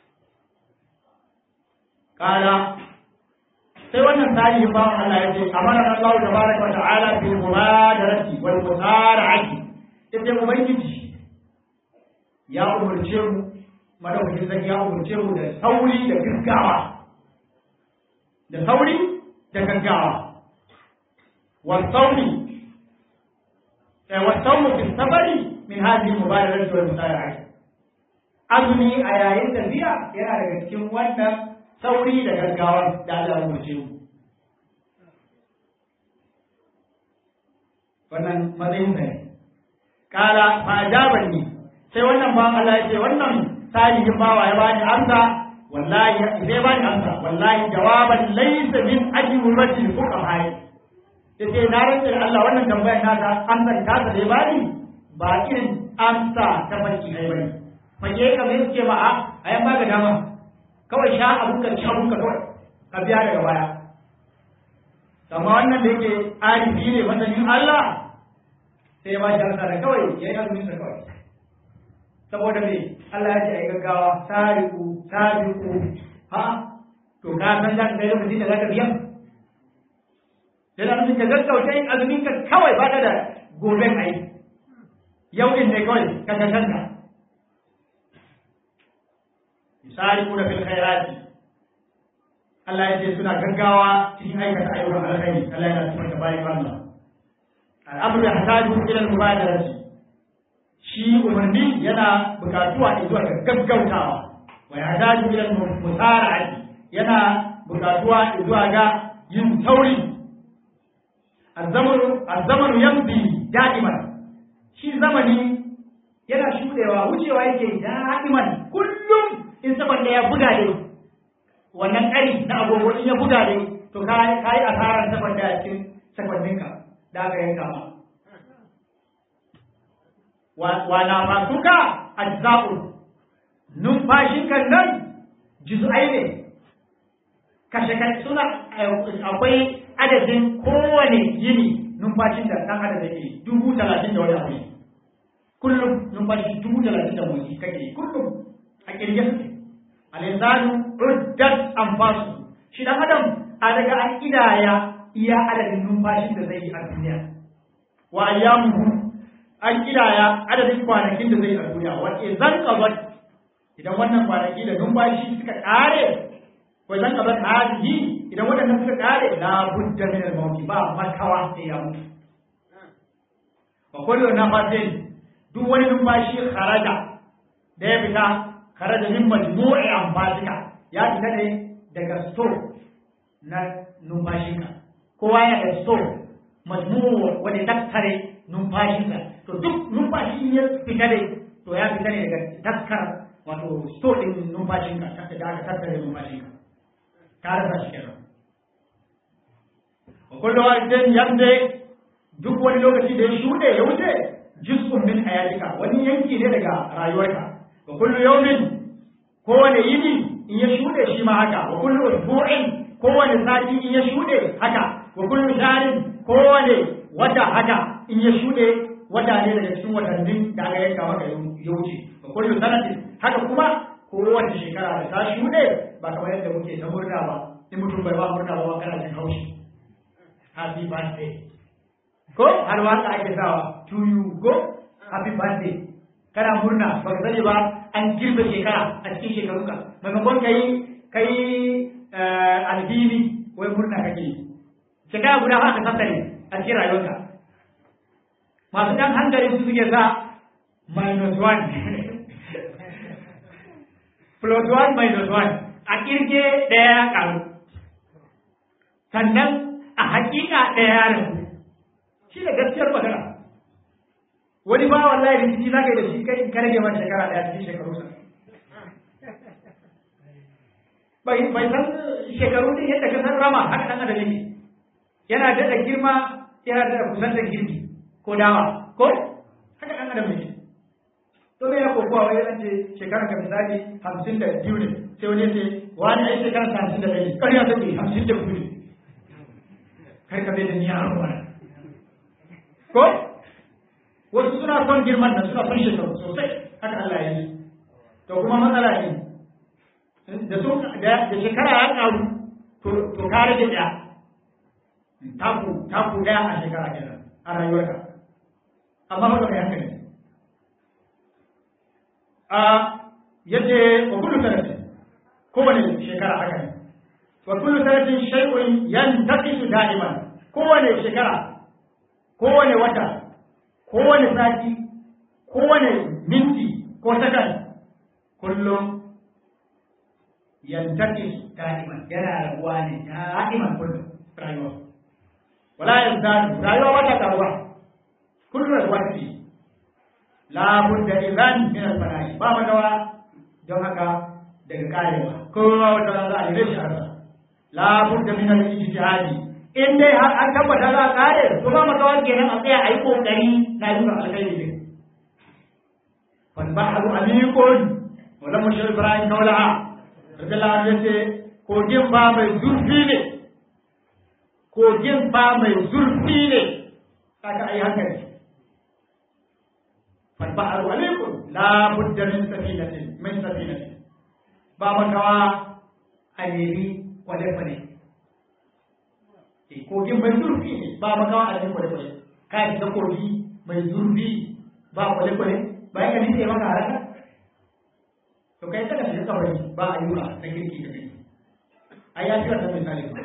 قال sai wannan tarihin bawan Allah ya ce amara Allah tabaraka wa ta'ala bil mubadarati wal musara'ati ita ubangiji ya umurce mu madaukakin sarki ya umurce mu da sauri da gaggawa da sauri da gaggawa wa sauri wa sauri fi safari min hadhihi mubadarati wal musara'ati azumi a yayin tafiya yana daga cikin wannan sauri da gaggawa da Allah ya umarce mu wannan matsayin sa ne kala fa ajabani sai wannan ba Allah ya ce wannan salihin bawa ya bani amsa wallahi sai bani amsa wallahi jawaban laysa min ajwabati fuqaha yace na rantsa da Allah wannan tambayar naka amsar ta da ya bani ba irin amsa ta baki ai bane fage kamar yake ma a ayan ba ga dama kawai sha abun ka ci abun ka kawai ka biya daga baya amma wannan da yake arifi ne masanin Allah sai ya ba shi amsa da kawai ya yi azumin sa kawai saboda me Allah ya ce ai gaggawa sariku sariku ha to ka san da kai lokacin da zaka biya dan azumin ka gaggauta yin azumin ka kawai ba ka da goben ai yau din ne kawai ka ga kanka yusariquna fil khairati Allah ya ce suna gaggawa cikin aikata ayyukan alkhairi Allah yana cikin ta bayan Allah al'amru yahtaju ila al-mubadarati shi umarni yana bukatuwa zuwa ga gaggautawa wa yahtaju ila al-musara'ati yana bukatuwa zuwa ga yin sauri az-zamanu az-zamanu yamdi da'iman shi zamani yana shudewa wucewa yake da'iman kullum in saboda ya buga ne wannan ƙari na agogo in ya buga ne to ka yi asarar saboda a cikin sakwanninka da aka yanka ma wa na masuka ajza'u numfashinka nan juz'ai ne kashe kashe suna akwai adadin kowane yini numfashin da ɗan adam yake dubu talatin da wani abu ne kullum numfashi dubu talatin da motsi kake kullum a kirge suke alisanu uddat anfasu shi dan adam a daga an kidaya iya adadin numfashin da zai yi a duniya wa ayyamuhu an kidaya adadin kwanakin da zai yi a duniya wa idan qabat idan wannan kwanaki da numfashi suka kare wa idan qabat hadihi idan wadannan suka kare la budda min al-mawt ba makawa sai ya mutu wa kullu nafasin duk wani numfashi kharaja da ya fita kharaja min majmu'i anfasika ya fita ne daga store na numfashinka kowa ya da store majmu'u wanda ya tattare numfashinka to duk numfashi ya fita ne to ya fita ne daga taskar wato store din numfashinka da aka tattare numfashinka ka rasa shi kenan wa kullu wahidin yamde duk wani lokaci da ya shuɗe ya wuce juz'un min hayatika wani yanki ne daga rayuwarka wa kullu yawmin kowane yini in ya shuɗe shi ma haka wa kullu usbu'in kowane sati in ya shuɗe haka wa kullu shahrin kowane wata haka in ya shuɗe wata ne daga cikin watannin da aka yanka maka ya wuce wa kullu sanatin haka kuma kowace shekara da ta shuɗe ba kamar yadda muke ta murna ba in mutum bai ba murna ba kana jin haushi happy birthday ko har waka ake sawa to you go happy birthday kana murna ba ka sani ba an girbe shekara a cikin shekarunka maimakon kai kai alhini wai murna kake yi shekara guda ba ka tattare a cikin rayuwarka masu ɗan hankali su suke sa minus one plus one minus one a kirge ɗaya ya ƙaru sannan a hakika ɗaya ya rabu shi da gaskiyar magana wani ba wallahi rikici za ka yi da shi kai ka rage masa shekara ɗaya cikin shekaru sa bai bai san shekaru din yadda ka san rama haka ɗan adam yake yana daɗa girma yana daɗa kusantar girki ko dawa ko haka ɗan adam yake to me ya kokowa wai an ce shekara ka misali hamsin da biyu ne sai wani ce wani ai shekara ta hamsin da ɗaya ne ƙarya ta ce hamsin da biyu ne kar ka bai da ni yaro ba ko wasu suna son girman nan suna son shekaru sosai haka Allah ya yi to kuma matsala ne da su da shekara ya karu to to ka rage ɗaya taku taku ɗaya a shekara kenan a rayuwarka amma haka kai hankali a yace wa kullu sanatin kowane shekara haka ne wa kullu sanatin shay'un yantaqisu da'iman kowane shekara kowane wata kowane sati kowane minti ko sakan kullum yantaqisu da'iman yana rabuwa ne da'iman kullum rayuwa wala yazdadu rayuwa wata karuwa kullum rabuwa ce la budda idan min al-fana'i ba magawa don haka daga karewa kowa wata za a yi shi arza la budda min al-ijtihadi in dai har an tabbata za a kare to ba magawa kenan a tsaya a yi kokari na yi alkhairi ne fal bahru amikun wala mushir ibrahim kaulaha radiyallahu anhu yace kogin ba mai zurfi ne kogin ba mai zurfi ne kaga ai hankali فالبحر عليكم لا بد من سفينة من سفينة بابا كوا أنيبي ولفني kogin mai zurfi ne ba makawa a cikin kwale-kwale ka yi ta kogi mai zurfi ba kwale-kwale ba ya gani sai maka haraka to kai kada shi kabari ba a yi ba na kirki da kai a ya fi wata misali ba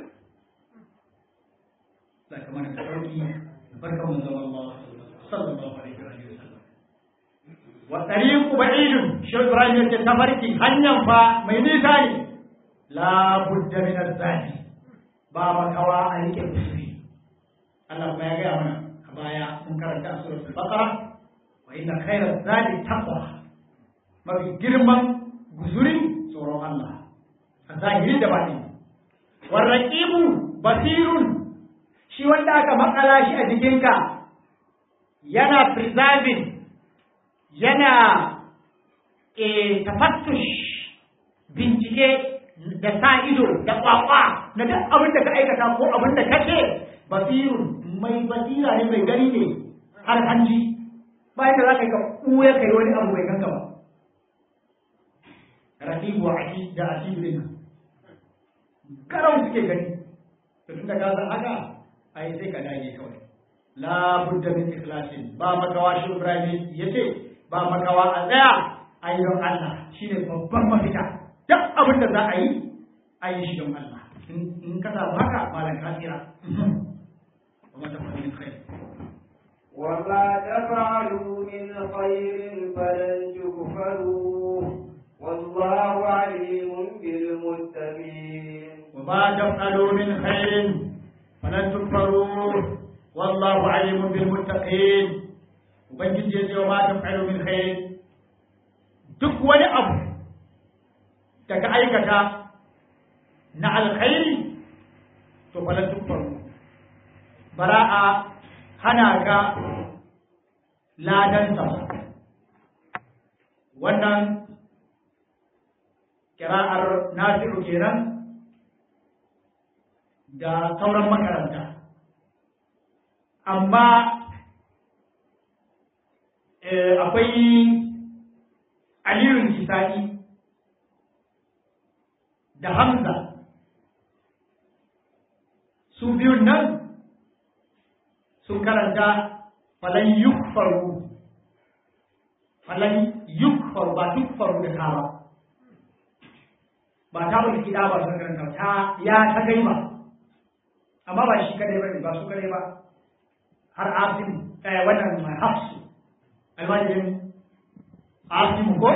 za ka mana da sauki barkan mun zama Allah sallallahu alaihi wa sallam wa tariqu ba'idun shi Ibrahim yace tafarki hanyar fa mai nisa ne la budda min az-zadi ba makawa a rike kusuri Allah kuma ya ga mana a baya mun karanta a suratul baqara wa inna khayra zadi taqwa mafi girman guzuri tsoron Allah a zahiri da baɗi warraqibu basirun shi wanda aka makala shi a jikinka yana preserving yana e, tafattush bincike da sa ido da kwakwa na duk abin da ka aikata ko abin da ka ce basirun mai basira ne mai gani ne har hanji bayan da za ka yi ka ɓuya ka yi wani abu mai ganka ba rahibu aki da asibu din karau suke gani to tun da ka san haka ai sai ka dage kawai la budda min ikhlasin ba makawa shi Ibrahim yace ba makawa a tsaya a yi don Allah shine babban mafita duk abin da za a yi a yi shi don Allah in ka samu haka malam ka tsira kuma ta fara kai وما تفعلوا من خير فلن تكفروه والله عليم بالمتقين وما تفعلوا من خير فلن تكفروه والله عليم بالمتقين ubangiji ya ce wa ma taf'alu min khair duk wani abu da ka aikata na alkhairi to falan tukfaru bara a hana ka ladan sa wannan kira'ar nasiru kenan da sauran makaranta amma akwai aliyun kisa'i da hamza su biyun nan sun karanta falan yukfaru falan yukfaru ba yukfaru da ta ba ba ta wani kida ba sun karanta ta ya ta gai ba amma ba shi kadai ba ne ba su kadai ba har asim wannan hafsu almajirin asimu ko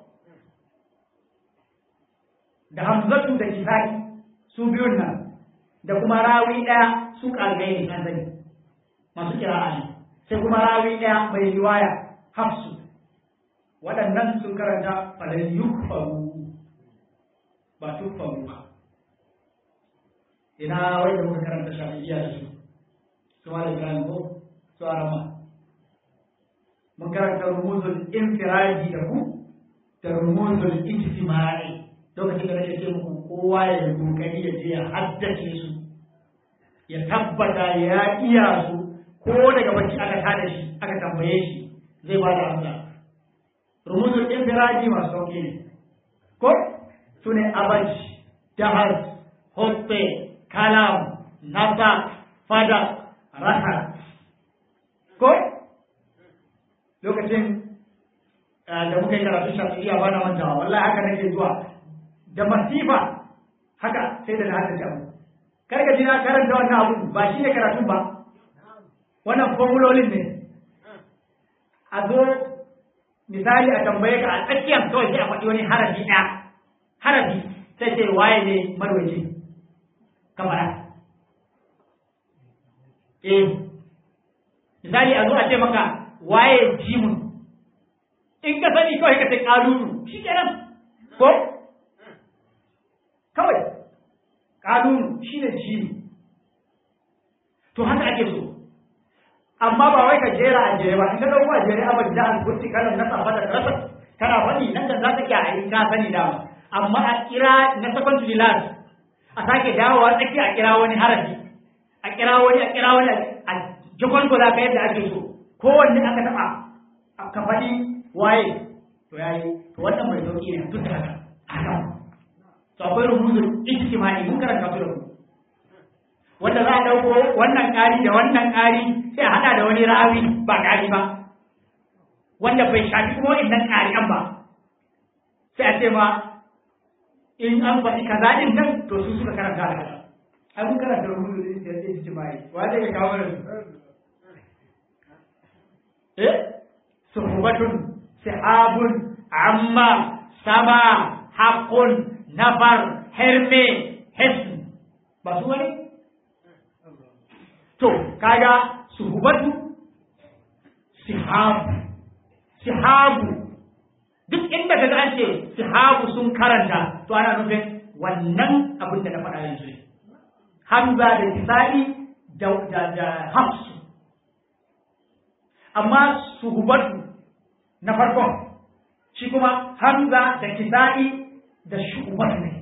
da hamzatu da kifa'i su biyun nan da kuma rawi ɗaya su ƙargai ne an sani masu kira'a ne sai kuma rawi ɗaya mai riwaya hafsu waɗannan sun karanta falan yukfaru ba tukfaru ba ina wai da muka karanta shafi'iyya da su su ma da ibrahim ko su arama mun karanta rumuzul infiradi da ku da rumuzul ijtima'i lokacin da nake ce muku kowa ya kokari ya je ya haddace su ya tabbata ya iya su ko daga bacci aka tada shi aka tambaye shi zai ba da amsa rumuzul infiradi masu sauki ne ko su ne abaj jahaz hoppe kalam nasa fada rahat ko lokacin da muka yi karatu shafi'iyya ba na mantawa wallahi haka nake zuwa da masifa haka sai da na hada jamu kar ka ji na karanta wannan abu ba shi ne karatun ba wannan formulolin ne a zo misali a tambaye ka a tsakiyar kawai sai a faɗi wani harafi ɗaya harafi sai ce waye ne marwaci kamara eh misali a zo a ce maka waye jimun in ka sani kawai ka ce kalunu shi kenan ko kawai kalunu shi ne jimu to haka ake so amma ba wai ka jera a jere ba in ka dauko a jere abin da an kurti kalan na safa da rasa kana faɗi nan da za ka iya a yi ka sani dama amma a kira na second to the last a sake dawowa tsaki a kira wani harafi a kira wani a kira wani a jikon ko za ka yadda ake so kowanne aka taɓa ka faɗi waye to yayi to wannan mai sauki ne duk da haka haka to akwai rubutun ijtimai mun karanta su da ku wanda za a dauko wannan ƙari da wannan ƙari sai a hada da wani rawi ba ƙari ba wanda bai shafi kuma innan ƙari'an ba sai a ce ma in an faɗi kaza din nan to su suka karanta da kaza ai mun karanta rubutun ijtimai wa zai kawo mana su eh suhubatun sihabun amma sama haqqun nafar herme hisn ba su wani to kaga suhubatu sihabu sihabu duk inda kaga an ce sihabu sun karanta to ana nufin wannan abin da na faɗa yanzu ne hamza da kisa'i da da da hafsu amma suhubatu na farkon shi kuma hamza da kisa'i da shubatu ne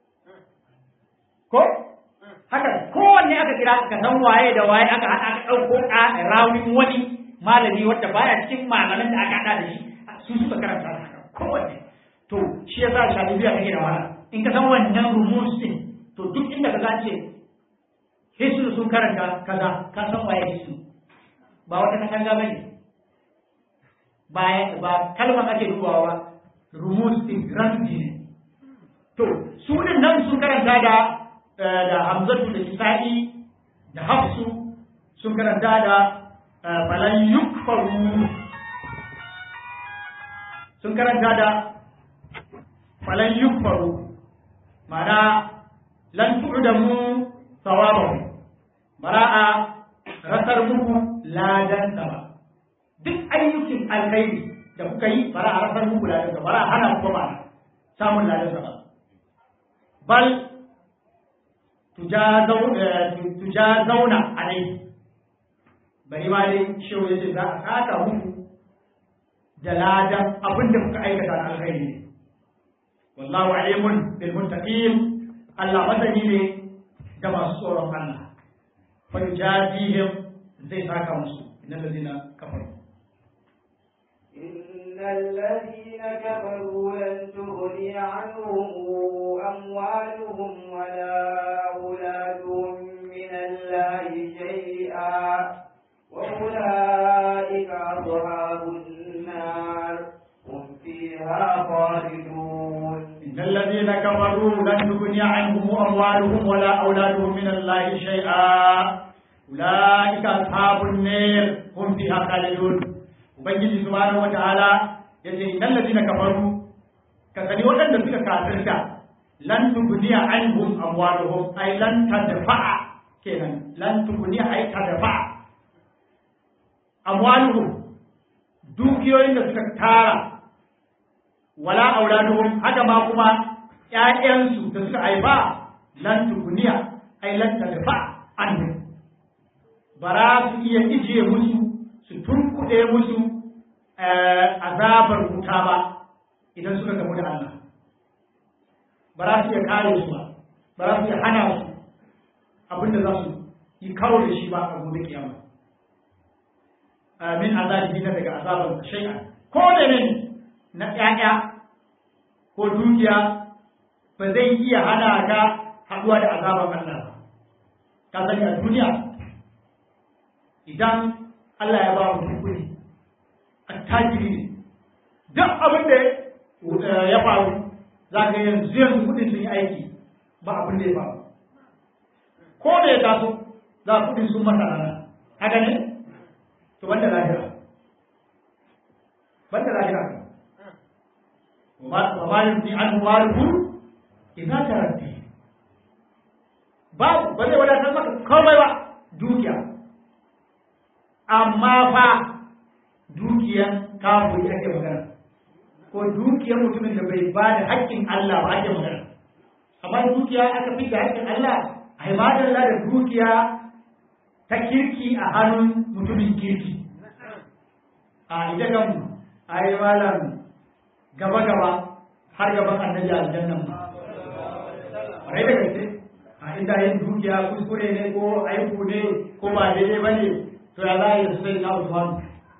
ko haka kowanne aka kira ka san waye da waye aka haɗa aka ɗauko a rawin wani malami wanda baya cikin malaman da aka haɗa da shi su suka karanta da haka kowanne to shi yasa shalibiya take da wahala in ka san wannan rumus din to duk inda ka ce hisnu sun karanta kaza ka san waye hisnu ba wata katanga bane ba ba kalmar ake dubawa ba rumus din ramzi ne to su din nan sun karanta da da hamzatu da kisa'i da hafsu sun karanta da falan yukfaru sun karanta da falan yukfaru mana lan tu'damu thawabahu bara'a rasar muku ladan ba duk ayyukin alkhairi da kuka yi bara a rasar muku ladan ba bara hana ku ba samun ladan ba bal tujazauna alai bari ma dai shehu ya ce za a saka muku da ladan abin da kuka aikata na alkhairi ne wallahu alimun bil muttaqin Allah masani ne ga masu tsoron Allah fa yujazihim zai saka musu innal ladina kafaru إن الذين كفروا لن تغني عنهم أموالهم ولا أولادهم من الله شيئا وأولئك أصحاب النار هم فيها خالدون إن الذين كفروا لن تغني عنهم أموالهم ولا أولادهم من الله شيئا أولئك أصحاب النار هم فيها خالدون ubangiji subhanahu wataala yace innal ladina kafaru ka sani waɗanda suka kafirta lan tugniya anhum amwaluhum ay lan tadfa'a kenan lan tugniya ay tadfa'a amwaluhum dukiyoyin da suka tara wala auladuhum haka ma kuma ƴaƴansu da suka haifa lan tukuniya ai lan tadfa anhu bara su iya ijiye musu su tunkuɗe musu azabar wuta ba idan suka gamu da Allah ba za su iya kare su ba ba za su iya hana su abinda za su yi kawo da shi ba a gobe kiyama min azabi na daga azaban shay'a ko da ne na ƴaƴa ko dukiya ba zai iya hana ka haɗuwa da azaban Allah ba ka sani a duniya idan Allah ya ba mu kuɗi attajiri ne duk abin da ya faru za ka yanzu yanzu kuɗin sun yi aiki ba abin da ya faru ko da ya taso za kuɗin sun masa rana haka ne to banda lahira banda lahira wa ma yumti an waruhu idza taraddi babu ba zai wadatar maka komai ba dukiya amma fa dukiyan kafiri ake magana ko dukiyar mutumin da bai ba da haƙƙin Allah ba ake magana amma dukiya aka fi da haƙƙin Allah a ibadar da dukiya ta kirki a hannun mutumin kirki a ita kan a yi malam gaba gaba har gaban annabi aljannan ma rai da gaske a inda yin dukiya kuskure ne ko aiku ne ko ba daidai ba ne to ya za a yi sai na Usman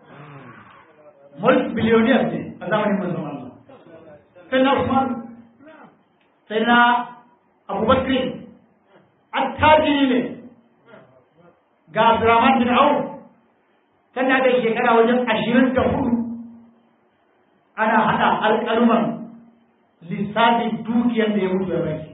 multi billionaires ne a zamanin manzon Allah sai na Usman sai na Abubakar attajiri ne ga Abdurrahman bin Auf tana da shekara wajen ashirin da hudu ana hada alƙaluman lissafin dukiyar da ya mutu ya bai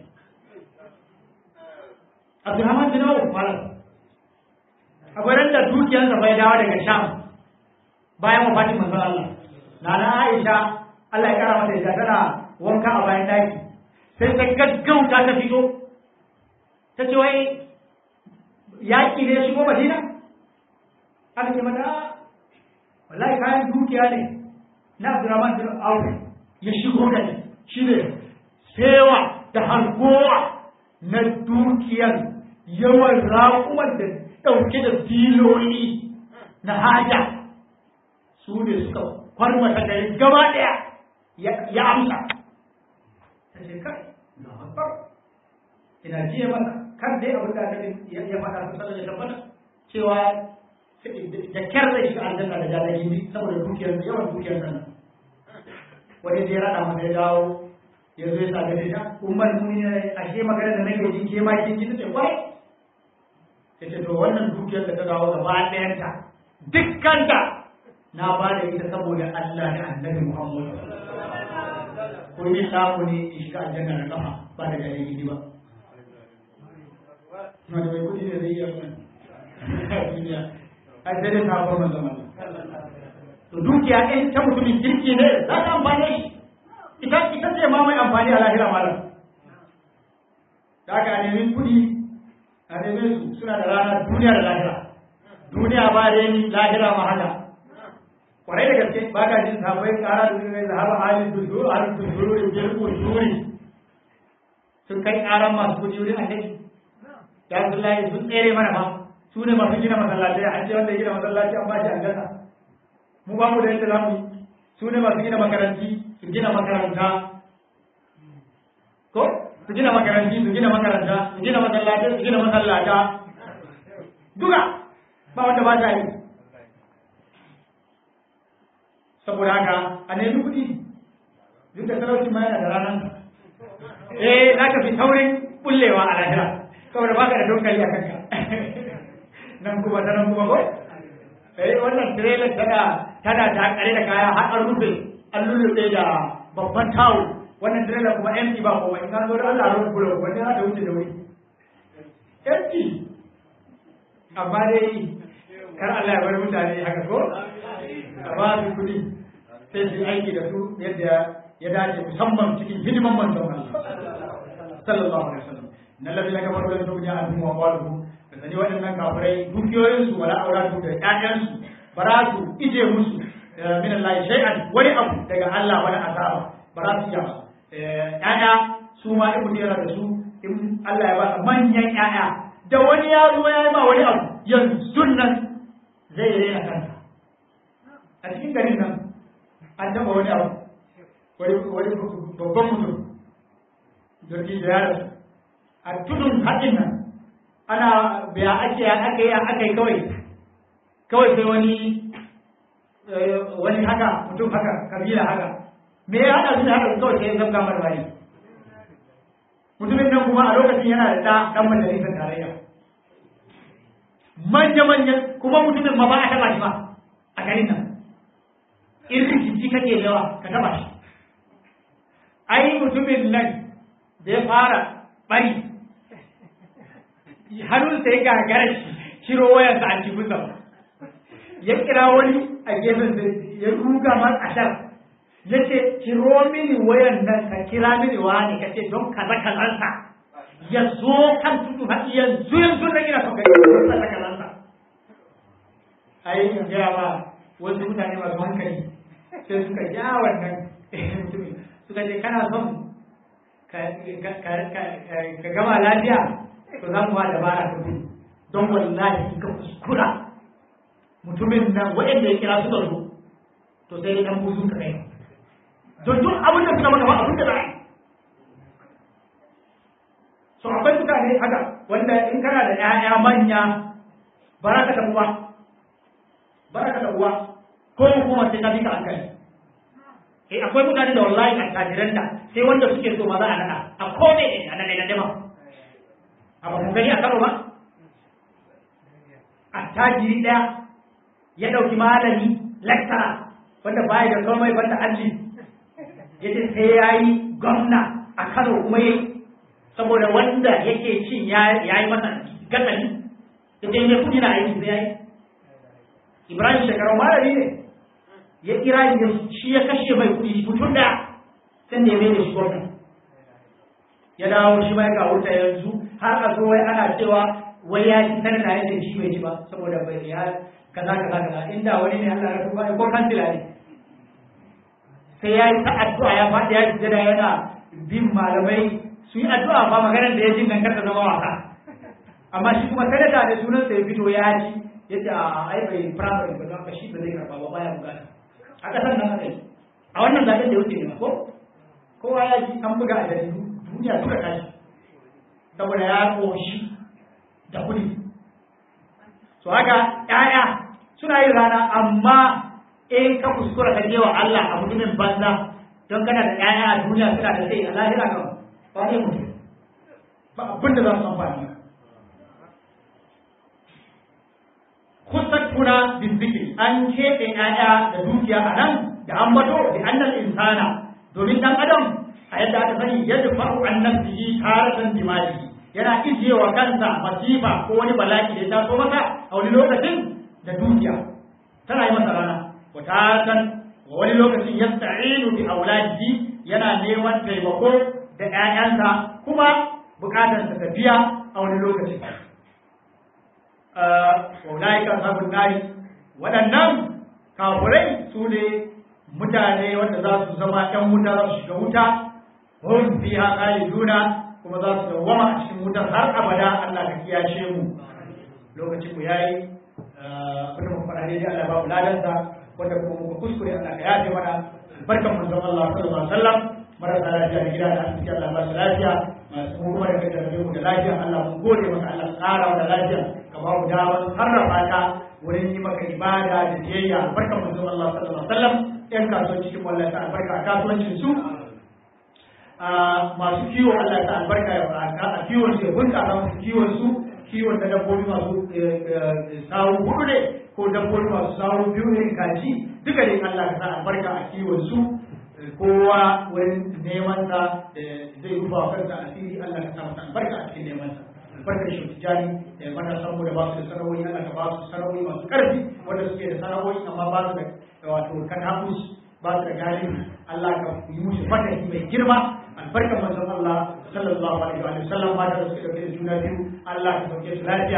Abdurrahman bin Auf malam akwai da dukiyarsa bai dawo daga Sham bayan wafatin manzon Allah nana Aisha Allah ya kara mata ita tana wanka a bayan daki sai ta gaggauta ta fito ta ce wai yaƙi ne shigo Madina aka ce mata wallahi kayan dukiya ne na Abdurrahman bin Auf ya shigo da shi ne sewa da harkowa na dukiyar yawan raƙuwar da ɗauke da filoli na haja su ne suka kwarmata gari gaba ɗaya ya amsa ta ce kai na haɓar ina jiya masa kan dai abin da ya faɗa su sallar ya tabbata cewa da kyar zai shiga aljanna da jalaji ne saboda dukiyar yawan dukiyar nan wani zai rada masa ya dawo ya zo ya sa gare ta umar muni ne ashe magana da nake ji ke ma kin ji ta ce wai ta ce to wannan dukiyar da ta dawo gaba ɗayanta dukkanta na ba da ita saboda Allah da annabi Muhammad ko ni samu ne in shiga aljanna da kafa ba da dalili ba na da mai kudi ne zai yi wannan duniya ai sai dai sabon manzon Allah to dukiya ɗin ta mutumin kirki ne za ta amfane shi ita ita ce ma mai amfani a lahira malam da aka nemi kudi a neme su suna da rana duniya da lahira duniya ba da ni lahira ma haka kwarai da gaske ba ka jin sabai kara da zai zahaba halin dunduru halin dunduru da biyar kujuri sun kai karan masu kudi wurin annabi ya Abdullahi sun tsere mana ba su ne masu gina masallaci an ce wanda ya gina masallaci an ba shi aljanna mu ba mu da yadda zamu yi su ne masu gina makaranti su gina makaranta ko su gina makaranti su gina makaranta su gina masallaci su gina masallata duka ba wanda ba ta yi saboda haka a nemi kuɗi duk da talauci ma yana da ranar eh za ka fi saurin bullewa a lahira saboda baka da dokali a kanka nan kuma ta nan kuma ko eh wannan trailer tana tana ta kare da kaya har an rufe an lulluɓe da babban tawo wannan trailer kuma empty ba kuma in ka zo da Allah rufe bulo wanda za ta wuce da wuri empty amma dai kar Allah ya bar mutane haka ko a ba su kuɗi sai su aiki da su yadda ya dace musamman cikin hidiman manzon Allah sallallahu alaihi wasallam na ladina kafaru da duniya an mu wa qalu da sani waɗannan kafirai dukiyoyin su wala auratu da ƴaƴan su ba za su ije musu min Allah shay'an wani abu daga Allah wani azaba ba za su iya ba ƴaƴa su ma in mutum yana da su in Allah ya ba manyan ƴaƴa da wani ya zo ya yi ma wani abu yanzu nan zai rena kansa a cikin garin nan an taɓa wani abu wani babban mutum jirgin da yaro a tudun haɗin nan ana biya ake aka yi aka yi kawai kawai sai wani wani haka mutum haka kabila haka me ya haɗa su da haka kawai sai ya zabga marmari mutumin nan kuma a lokacin yana da ɗa ɗan majalisar tarayya manya-manyan kuma mutumin ma ba a taɓa shi ba a garin nan irin jiki kake yawa ka taɓa shi ai mutumin nan da ya fara bari hannunsa ya gagara shi ciro wayarsa a cikin ba ya kira wani a gefen da ya ruga man ashar ya ce ciro mini wayan nan ka kira mini wani ka ce don kaza kazansa ya zo kan tudu haɗi yanzu yanzu na gina son gari kaza kazansa ai in gaya ba wasu mutane masu hankali sai suka ja wannan mutumin suka ce kana son ka gama lafiya to za mu ba dabara ka gudu don wallahi in ka kuskura mutumin nan waɗanda ya kira suka zo to sai dan buzu ka kai don duk abin da suka maka ba abin da za a yi so akwai mutane haka wanda in kana da ƴaƴa manya ba za ka tafi ba ba za ka tafi ba ko kuma sai ka bi ka hankali eh akwai mutane da wallahi a tajiran da sai wanda suke so ma za a nada a kome ne a nada da a ba gani a karo ba a tajiri daya ya dauki malami lecturer wanda baya da komai banda alli yace sai yayi gwamna a Kano kuma yayi saboda wanda yake cin ya yi masa gatsali da dai ne kudi na aiki sai yayi Ibrahim shekaru malami ne ya kira shi ya kashe mai kuɗi mutum da sai da ya mai da shi gwamna ya dawo shi mai ga wuta yanzu har a zo wai ana cewa wai ya ci sanar da yadda shi bai ci ba saboda bai ya kaza kaza kaza inda wani ne Allah ya tuba ko kansila ne sai ya yi ta addu'a ya faɗi ya ji da yana bin malamai su yi addu'a ba maganar da ya jin nan karta zama wasa amma shi kuma sanata da sunan sa ya fito ya ci yace a ai bai primary ba don shi ba zai karba ba baya bukata a ƙasar nan aka yi a wannan zaɓen da ya wuce ne ko kowa ya ji an buga a jaridu duniya duka tashi saboda ya ƙoshi da kuɗi so haka ƴaƴa suna yin rana amma in ka kuskura ka je wa Allah a mutumin banza don kana da ƴaƴa a duniya suna da sai a lahira kan ba ne mutum ba abin da za su amfani kusattuna bin zikiri an keɓe ƴaƴa da dukiya a nan da an bato da annal insana domin dan adam a yadda aka sani yadda fa'u an nafsihi taratan dimali yana ijiyewa kansa masifa ko wani bala'i da ya taso masa a wani lokacin da dukiya tana yi masa rana wa taratan wa wani lokacin yasta'inu bi auladihi yana neman taimako da ƴaƴansa kuma bukatarsa tafiya a wani lokacin waulaika sabon nari waɗannan kafurai su ne mutane wanda za su zama ‘yan wuta za su shiga wuta hun fi haƙali juna kuma za su dawwama a cikin wutar har abada Allah ka kiyashe mu lokacin mu yayi abin mu faɗa dai Allah ba mu ladansa wanda kuma muka kuskure Allah ka yafe mana barkan manzon Allah sallallahu alaihi wasallam marasa lafiya da gida da asibiti Allah ba su lafiya masu kuma da kaddara mu da lafiya Allah mun gode maka Allah ƙara da lafiya ka ba mu damar sarrafa ta wurin yi maka ibada da biyayya barkan manzon Allah sallallahu alaihi wasallam yan kasuwan cikin wallahi ta albarka a kasuwancin su masu kiwo Allah ta albarka a kiwon su ya bunƙasa musu kiwon su kiwon da dabbobi masu sawu hudu ne ko dabbobi masu sawu biyu ne kaji duka ne Allah ka sa albarka a kiwon su kowa wurin neman sa zai rufa wa kansa asiri Allah ka sa masa albarka a cikin neman sa albarkar shi tijani da matasan mu da ba su da sanarwoyi Allah ka ba su sanarwoyi masu karfi wanda suke da sanarwoyi amma ba su da wato katabus ba su da galibi Allah ka yi musu fatahi mai girma albarkar manzon Allah sallallahu alaihi wa sallam mata da suke dauke da juna biyu Allah ka sauke su lafiya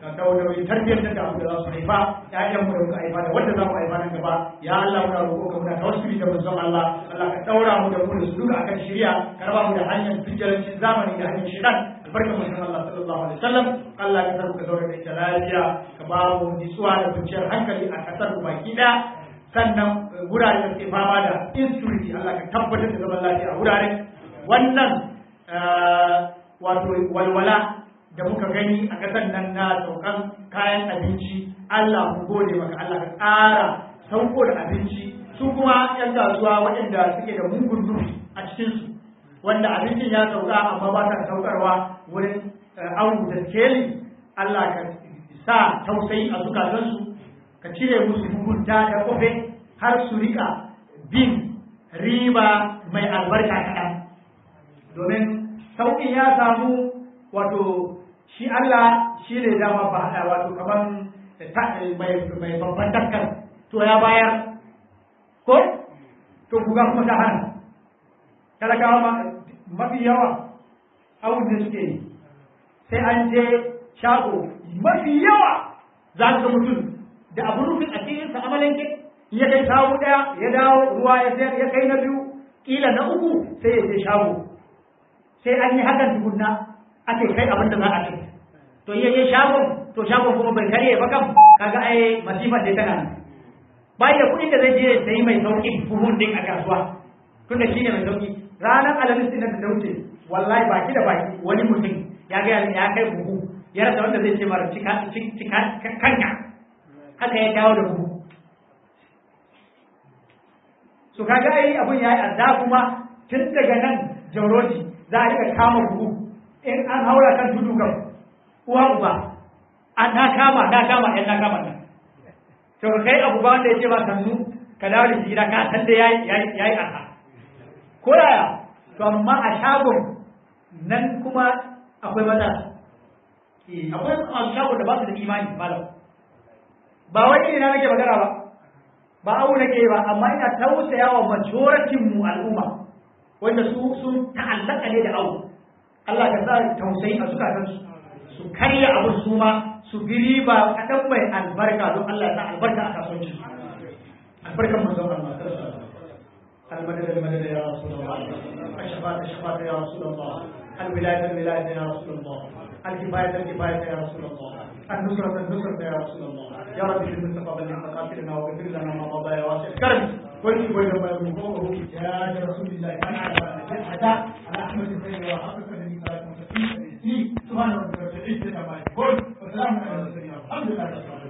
ka kawo nauyin tarbiyyar da abu da za su haifa ƴaƴan mu da muka haifa da wanda za mu haifa nan gaba ya Allah muna roƙo ka muna tawassuli da manzon Allah Allah ka daura mu da mu da su duka akan shari'a ka raba mu da hanyar fijirancin zamani da hanyar shaitan albarkar manzon Allah sallallahu alaihi wasallam Allah ka sarka zaure da ita lafiya ka ba mu nutsuwa da kwanciyar hankali a kasar mu baki ɗaya sannan wurare da suke fama da insecurity Allah ka tabbatar da zaman lafiya a wuraren wannan wato walwala da muka gani a ƙasar nan na saukan kayan abinci Allah mu gode maka Allah ka ƙara sauko da abinci su kuma yan kasuwa waɗanda suke da mugun nufi a cikinsu wanda abincin ya sauka amma ba ta saukarwa wurin awu da skeli Allah ka sa tausayi a zukatansu ka cire musu mugunta da kofe har su rika bin riba mai albarka kaɗan domin sauƙin ya samu wato shi Allah shi ne dama ba haɗa wato kaman mai babban daskar to ya bayar ko to kuga kuma ta hana talakawa mafi yawa abin da suke yi sai an je shago mafi yawa za ka mutum da abu rufin a cikinsa amalanke ya kai samu ɗaya ya dawo ruwa ya sayar ya kai na biyu ƙila na uku sai ya je shago sai an yi hakan tukunna ake kai abin da za a kai to iya je shagon to shagon kuma bai karye ba kam kaga ai masifar da tana nan bai da kuɗin da zai je sai mai sauƙi buhun din a kasuwa tunda shine mai sauƙi ranar alamis din da ta wuce wallahi baki da baki wani mutum ya ga ya kai buhu ya rasa wanda zai ce mara cika cika kanka haka ya dawo da buhu so kaga ai abun yayi adda kuma tun daga nan jauroji za a rika kama buhu in an haura kan tudu kan uwa uba a na kama na kama ɗan na kama nan to kai abu ba wanda ya ce ba sannu ka dawo da gida ka san da yayi yayi arha ko yaya to amma a shagon nan kuma akwai matsala akwai masu shagon da ba su da imani malam ba wai ina nake magana ba ba abu nake ba amma ina tausaya wa majoratin mu al'umma wanda su sun ta'allaka ne da abu Allah ka sa tausayi a zukatansu su karya abu su ma su bi riba kaɗan mai albarka don Allah ya sa albarka a kasuwanci albarkan manzon Allah المدد المدد يا رسول الله الشفاعة الشفاعة يا رسول الله الولاية الولاية يا رسول الله الكفاية الكفاية يا رسول الله النصرة النصرة يا رسول الله يا رب في المصطفى بلغ مقاتلنا واغفر لنا ما مضى يا واسع الكرم ويجب ويجب ويجب يا رسول الله كان على حتى على احمد الخير وحقق سبحان ربك رب العزة عما يصفون وسلام على المرسلين الحمد لله رب العالمين